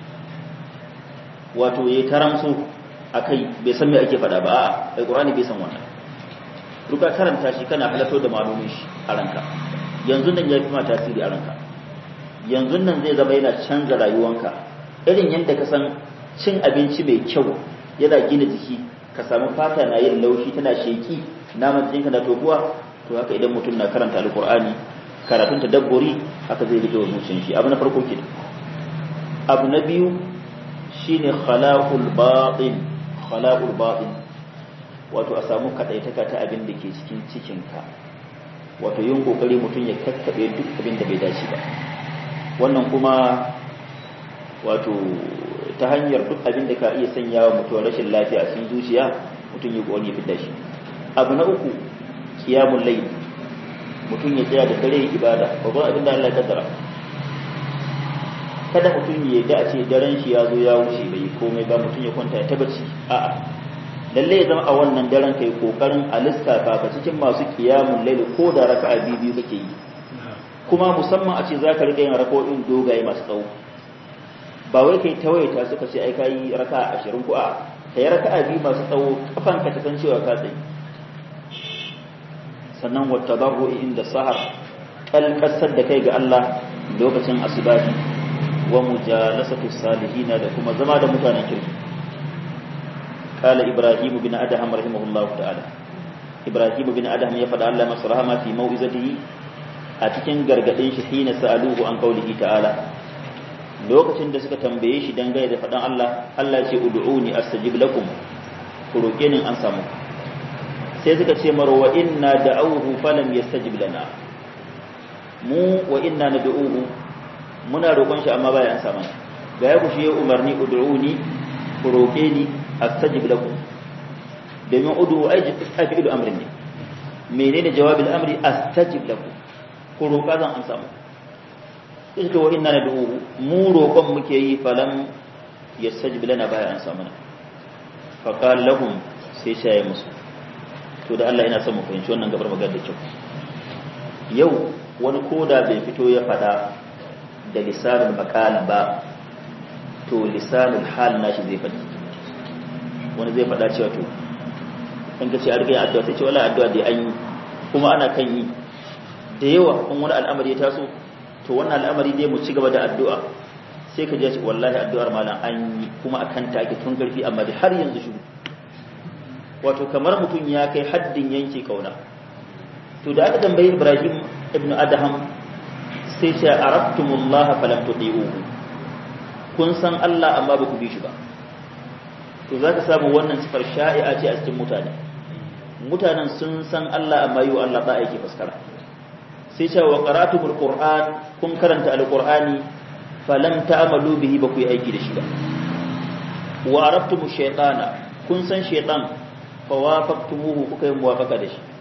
wato yayi taramsu akai bai san me ake faɗa ba a'a alqur'ani bai san wannan ruka karanta shi kana halatto da malumin shi a ranka yanzu nan ya fi ma tasiri a ranka yanzu nan zai zama yana canza rayuwanka irin yadda ka san cin abinci mai kyau yana gina jiki ka samu fata na yin laushi tana sheki naman jikinka na tobuwa to haka idan mutum na karanta alkur'ani karatun tadabburi haka zai rike wa zuciyar shi abu na farko ke abu na biyu shine khalaqul batin khalaqul batin wato a samu kaɗaitaka ta abin da ke cikin cikinka wato yin kokari mutum ya kakkaɓe duk abin da bai dace ba wannan kuma wato ta hanyar duk abin da ka iya sanya wa mutuwar rashin lafiya a cikin zuciya mutum ya kokari ya fita shi abu na uku kiyamun layl mutum ya tsaya da dare ibada babban abin da Allah ya kaddara kada mutum ya da a ce daren shi ya zo ya wuce bai komai ba mutum ya kwanta ya tabbaci a'a lalle ya zama a wannan daren kai kokarin a lissafa ka cikin masu kiyamun laili ko da raka'a biyu biyu kake yi kuma musamman a ce za ka riƙa yin rako'in dogaye masu tsawo ba wai kai tawaita suka ce ai kayi raka'a ashirin ko a kai raka'a biyu masu tsawo kafan ka ta san cewa ka tsaye sannan wata barro inda sahar kalkasar da kai ga Allah lokacin asubahi wa mujalasatu salihina da kuma zama da mutanen kirki قال إبراهيم بن أدهم رحمه الله تعالى إبراهيم بن أدهم يفعل الله مصرهما في موئزته أتكن غرغدين حين سألوه عن قوله تعالى lokacin da suka tambaye shi dangane da faɗan Allah Allah ce ud'uni astajib lakum ku roke ni an samu sai suka ce maro wa inna da'awhu falam yastajib lana mu wa inna nad'uhu muna roƙon shi amma baya an samu ga ya ku shi ya umarni ud'uni ku roke ni astajib lakum domin udu ai fi'il amrin ne menene jawabin amri astajib lakum ku roƙa zan an samu suka wa inna nad'uhu mu roƙon muke yi falam yastajib lana baya an samu fa qala lahum sai shaye musu to da Allah ina son mu fahimci wannan gabar magana da kyau yau wani koda bai fito ya fada da lisanin makal ba to lisanin hal nashi zai faɗi wani zai fada cewa to in ka ce a rikin addu'a sai ce wala addu'a da an yi kuma ana kan yi da yawa kun wani al'amari ya taso to wannan al'amari dai mu ci gaba da addu'a sai ka je wallahi addu'ar malam an yi kuma akan ta ake tun karfi amma da har yanzu shiru wato kamar mutum ya kai haddin yanke kauna to da aka tambayi Ibrahim ibn Adham sai ce arabtumullaha falam tudiuhu kun san Allah amma ba ku bi shi ba to zaka samu wannan sifar sha'i'a ce a cikin mutane mutanen sun san Allah amma yi wa Allah ba aiki faskara sai ce wa qaratumul qur'an kun karanta alqur'ani falam ta'malu bihi ba ku yi aiki da shi ba wa arabtumush shaytana kun san shaytan fa wafaqtumuhu kuka yi muwafaqa da shi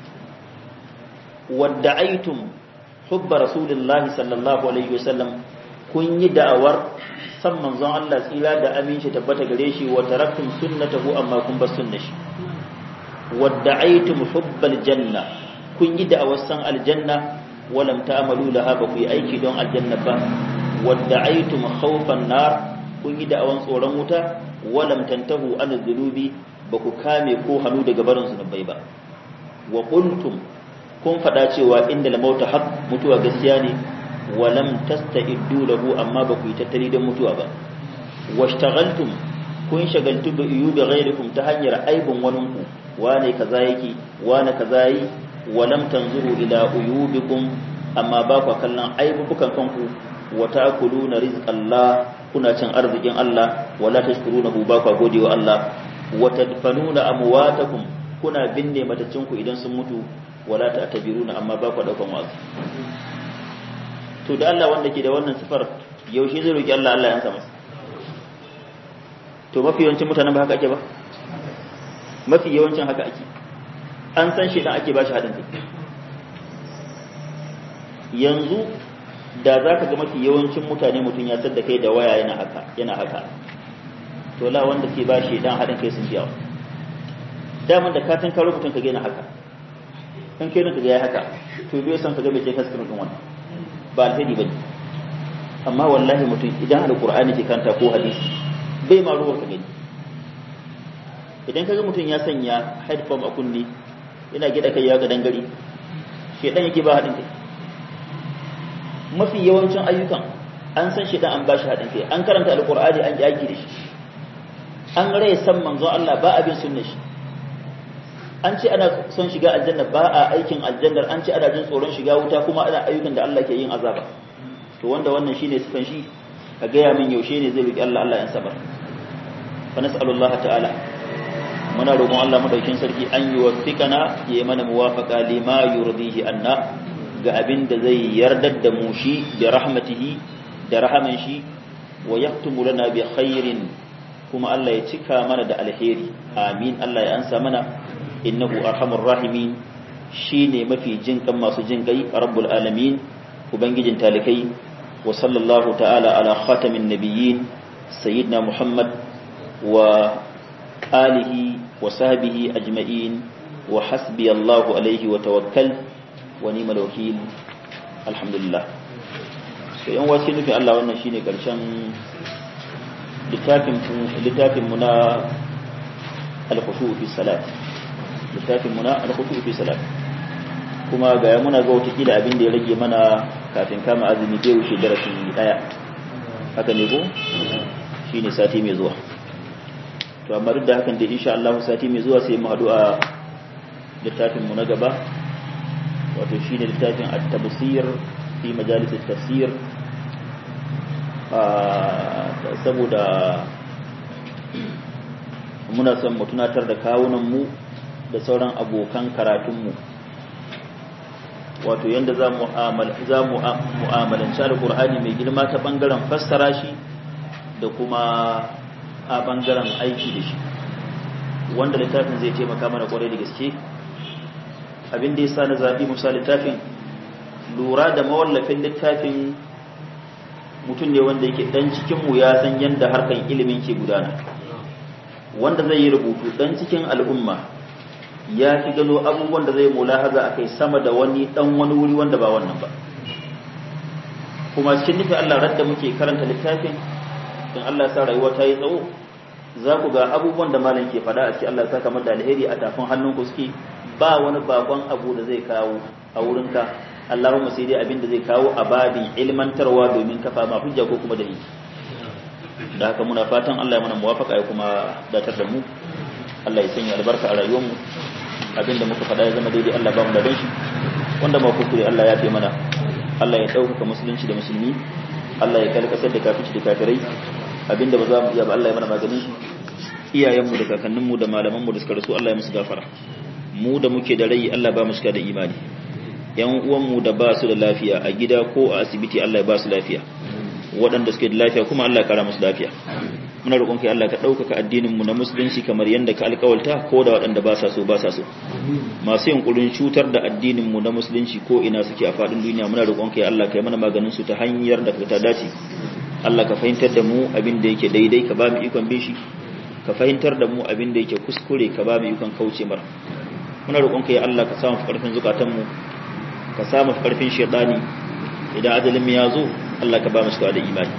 wadda'aytum hubba rasulillahi sallallahu alaihi wasallam kun yi da'awar san manzon Allah tsira da aminci tabbata gare shi wa taraktum sunnatahu amma kun bar sunnar shi wadda'aytum hubbal janna kun yi da'awar san aljanna walam ta'malu laha ba ku yi aiki don aljanna ba wadda'aytum khawfan nar kun yi da'awan tsoron wuta walam tantahu an dhunubi ba ku kame ko hannu daga barin zunubai ba wa qultum kun faɗa cewa inda lamauta haq mutuwa gaskiya ne walam tasta'iddu lahu amma ba ku yi tattali don mutuwa ba washtaghaltum kun shagaltu bi uyubi ghairikum ta hanyar aibun wani ku wane kaza yake wane kaza yi walam tanzuru ila uyubikum amma ba ku kallon aibubukan kanku wa ta'kuluna rizqallah kuna cin arzikin Allah wala tashkurunahu ba ku godewa Allah wa tadfanuna amwatakum kuna binne matacinku idan sun mutu wala ta'tabiruna amma ba ku daukan wasu to da Allah wanda ke da wannan sifar yaushe zai roki Allah Allah ya ansa masa to mafi yawancin mutanen ba haka ake ba mafi yawancin haka ake an san shi dan ake bashi hadin kai yanzu da za ka ga mafi yawancin mutane mutum ya sadda kai da waya yana haka yana haka to la wanda ke ba shi dan hadin kai sun biya daman da katin karo mutum ka gina haka in kai ka ga ya haka to bai san ka ga bai je kaskar din wannan ba alheri bane amma wallahi mutum idan alqur'ani ke kanta ko hadisi bai ma ruwar ka gani idan kaga mutum ya sanya headphone a kunni yana gida kai ya ga dangare shedan yake ba hadin kai mafi yawancin ayyukan an san shedan an bashi hadin kai an karanta alqur'ani an yaki da shi an rai san manzon Allah ba abin sunna shi an ce ana son shiga aljanna ba a aikin aljannar an ce ana jin tsoron shiga wuta kuma ana ayyukan da Allah ke yin azaba to wanda wannan shine sifan shi ka gaya min yaushe ne zai roki Allah Allah ya sabar fa nas'alullah ta'ala muna roƙon Allah madaukin sarki an yi wafiqana ya mana muwafaqa lima yurdihi anna ga abin da zai yardar da mu shi bi rahmatihi da rahaman shi wa yaktumu lana bi khairin kuma Allah ya cika mana da alheri amin Allah ya ansa mana innahu arhamur rahimin shine mafi jinkan masu jinkai rabbul alamin ubangijin talikai wa sallallahu ta'ala ala khatamin nabiyyin sayyidina muhammad wa alihi wa sahbihi ajma'in wa hasbi allah alaihi wa tawakkal wa ni'mal wakil alhamdulillah to yan wasu nufin Allah wannan shine karshen littafin littafin mu na al-khushu fi salat littafin muna alkhutu fi salat kuma ga muna ga wata kila abin da ya rage mana kafin kama azumi bai wuce darasi daya haka ne ko shine sati mai zuwa to amma duk da hakan da insha Allah sati mai zuwa sai mu hadu a littafin mu na gaba wato shine littafin at-tafsir fi majalis at-tafsir saboda muna son mu tunatar da kawunanmu da sauran abokan karatunmu wato yadda za mu mu'amalanci alkur'ani mai girma ta ɓangaren fassara shi da kuma a ɓangaren aiki da shi wanda littafin zai taimaka mana kwarai da gaske abin da ya sa na zaɓi musa littafin lura da mawallafin littafin mutum ne wanda yake dan cikinmu ya san yadda harkan ilimin ke gudana wanda zai yi rubutu dan cikin al'umma ya fi gano abubuwan da zai mulahaza a kai sama da wani dan wani wuri wanda ba wannan ba kuma cikin nufin Allah radda muke karanta littafin in Allah ya sa rayuwa ta yi tsawo za ku ga abubuwan da malam ke faɗa a cikin Allah ya saka da alheri a tafin hannunku suke ba wani bakon abu da zai kawo a wurinka Allahumma sai dai abin da zai kawo a babin ilmantarwa domin kafa ma hujja ko kuma dalili da haka muna fatan Allah ya mana muwafaka ya kuma datar da mu Allah ya sanya albarka a rayuwar mu abinda muka faɗa ya zama daidai Allah ba mu da shi wanda ma kuskure Allah ya fi mana Allah ya ɗaukaka musulunci da musulmi Allah ya kalkasar da kafici da kafirai abinda ba za mu iya ba Allah ya mana maganin shi iyayenmu da kakanninmu da malamanmu da suka rasu Allah ya musu gafara mu da muke da rai Allah ba mu cika da imani yan uwanmu da ba su da lafiya a gida ko a asibiti Allah ya ba su lafiya waɗanda suke da lafiya kuma Allah ya kara musu lafiya muna roƙon kai Allah ka ɗaukaka addinin mu na musulunci kamar yadda ka alƙawalta ko da waɗanda ba sa so ba sa so masu yunkurin cutar da addinin mu na musulunci ko ina suke a faɗin duniya muna roƙon kai Allah ka yi mana maganin su ta hanyar da ta dace Allah ka fahimtar da mu abin da yake daidai ka ba mu ikon bin shi ka fahimtar da mu abin da yake kuskure ka ba mu ikon kauce mara muna roƙon kai Allah ka samu ƙarfin zukatan mu ka samu karfin shaitani idan ajalin mu ya zo Allah ka ba mu da imani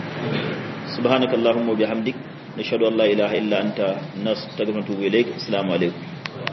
subhanakallahumma wa bihamdik nashhadu an la ilaha illa anta nastaghfiruka wa natubu ilaik assalamu alaikum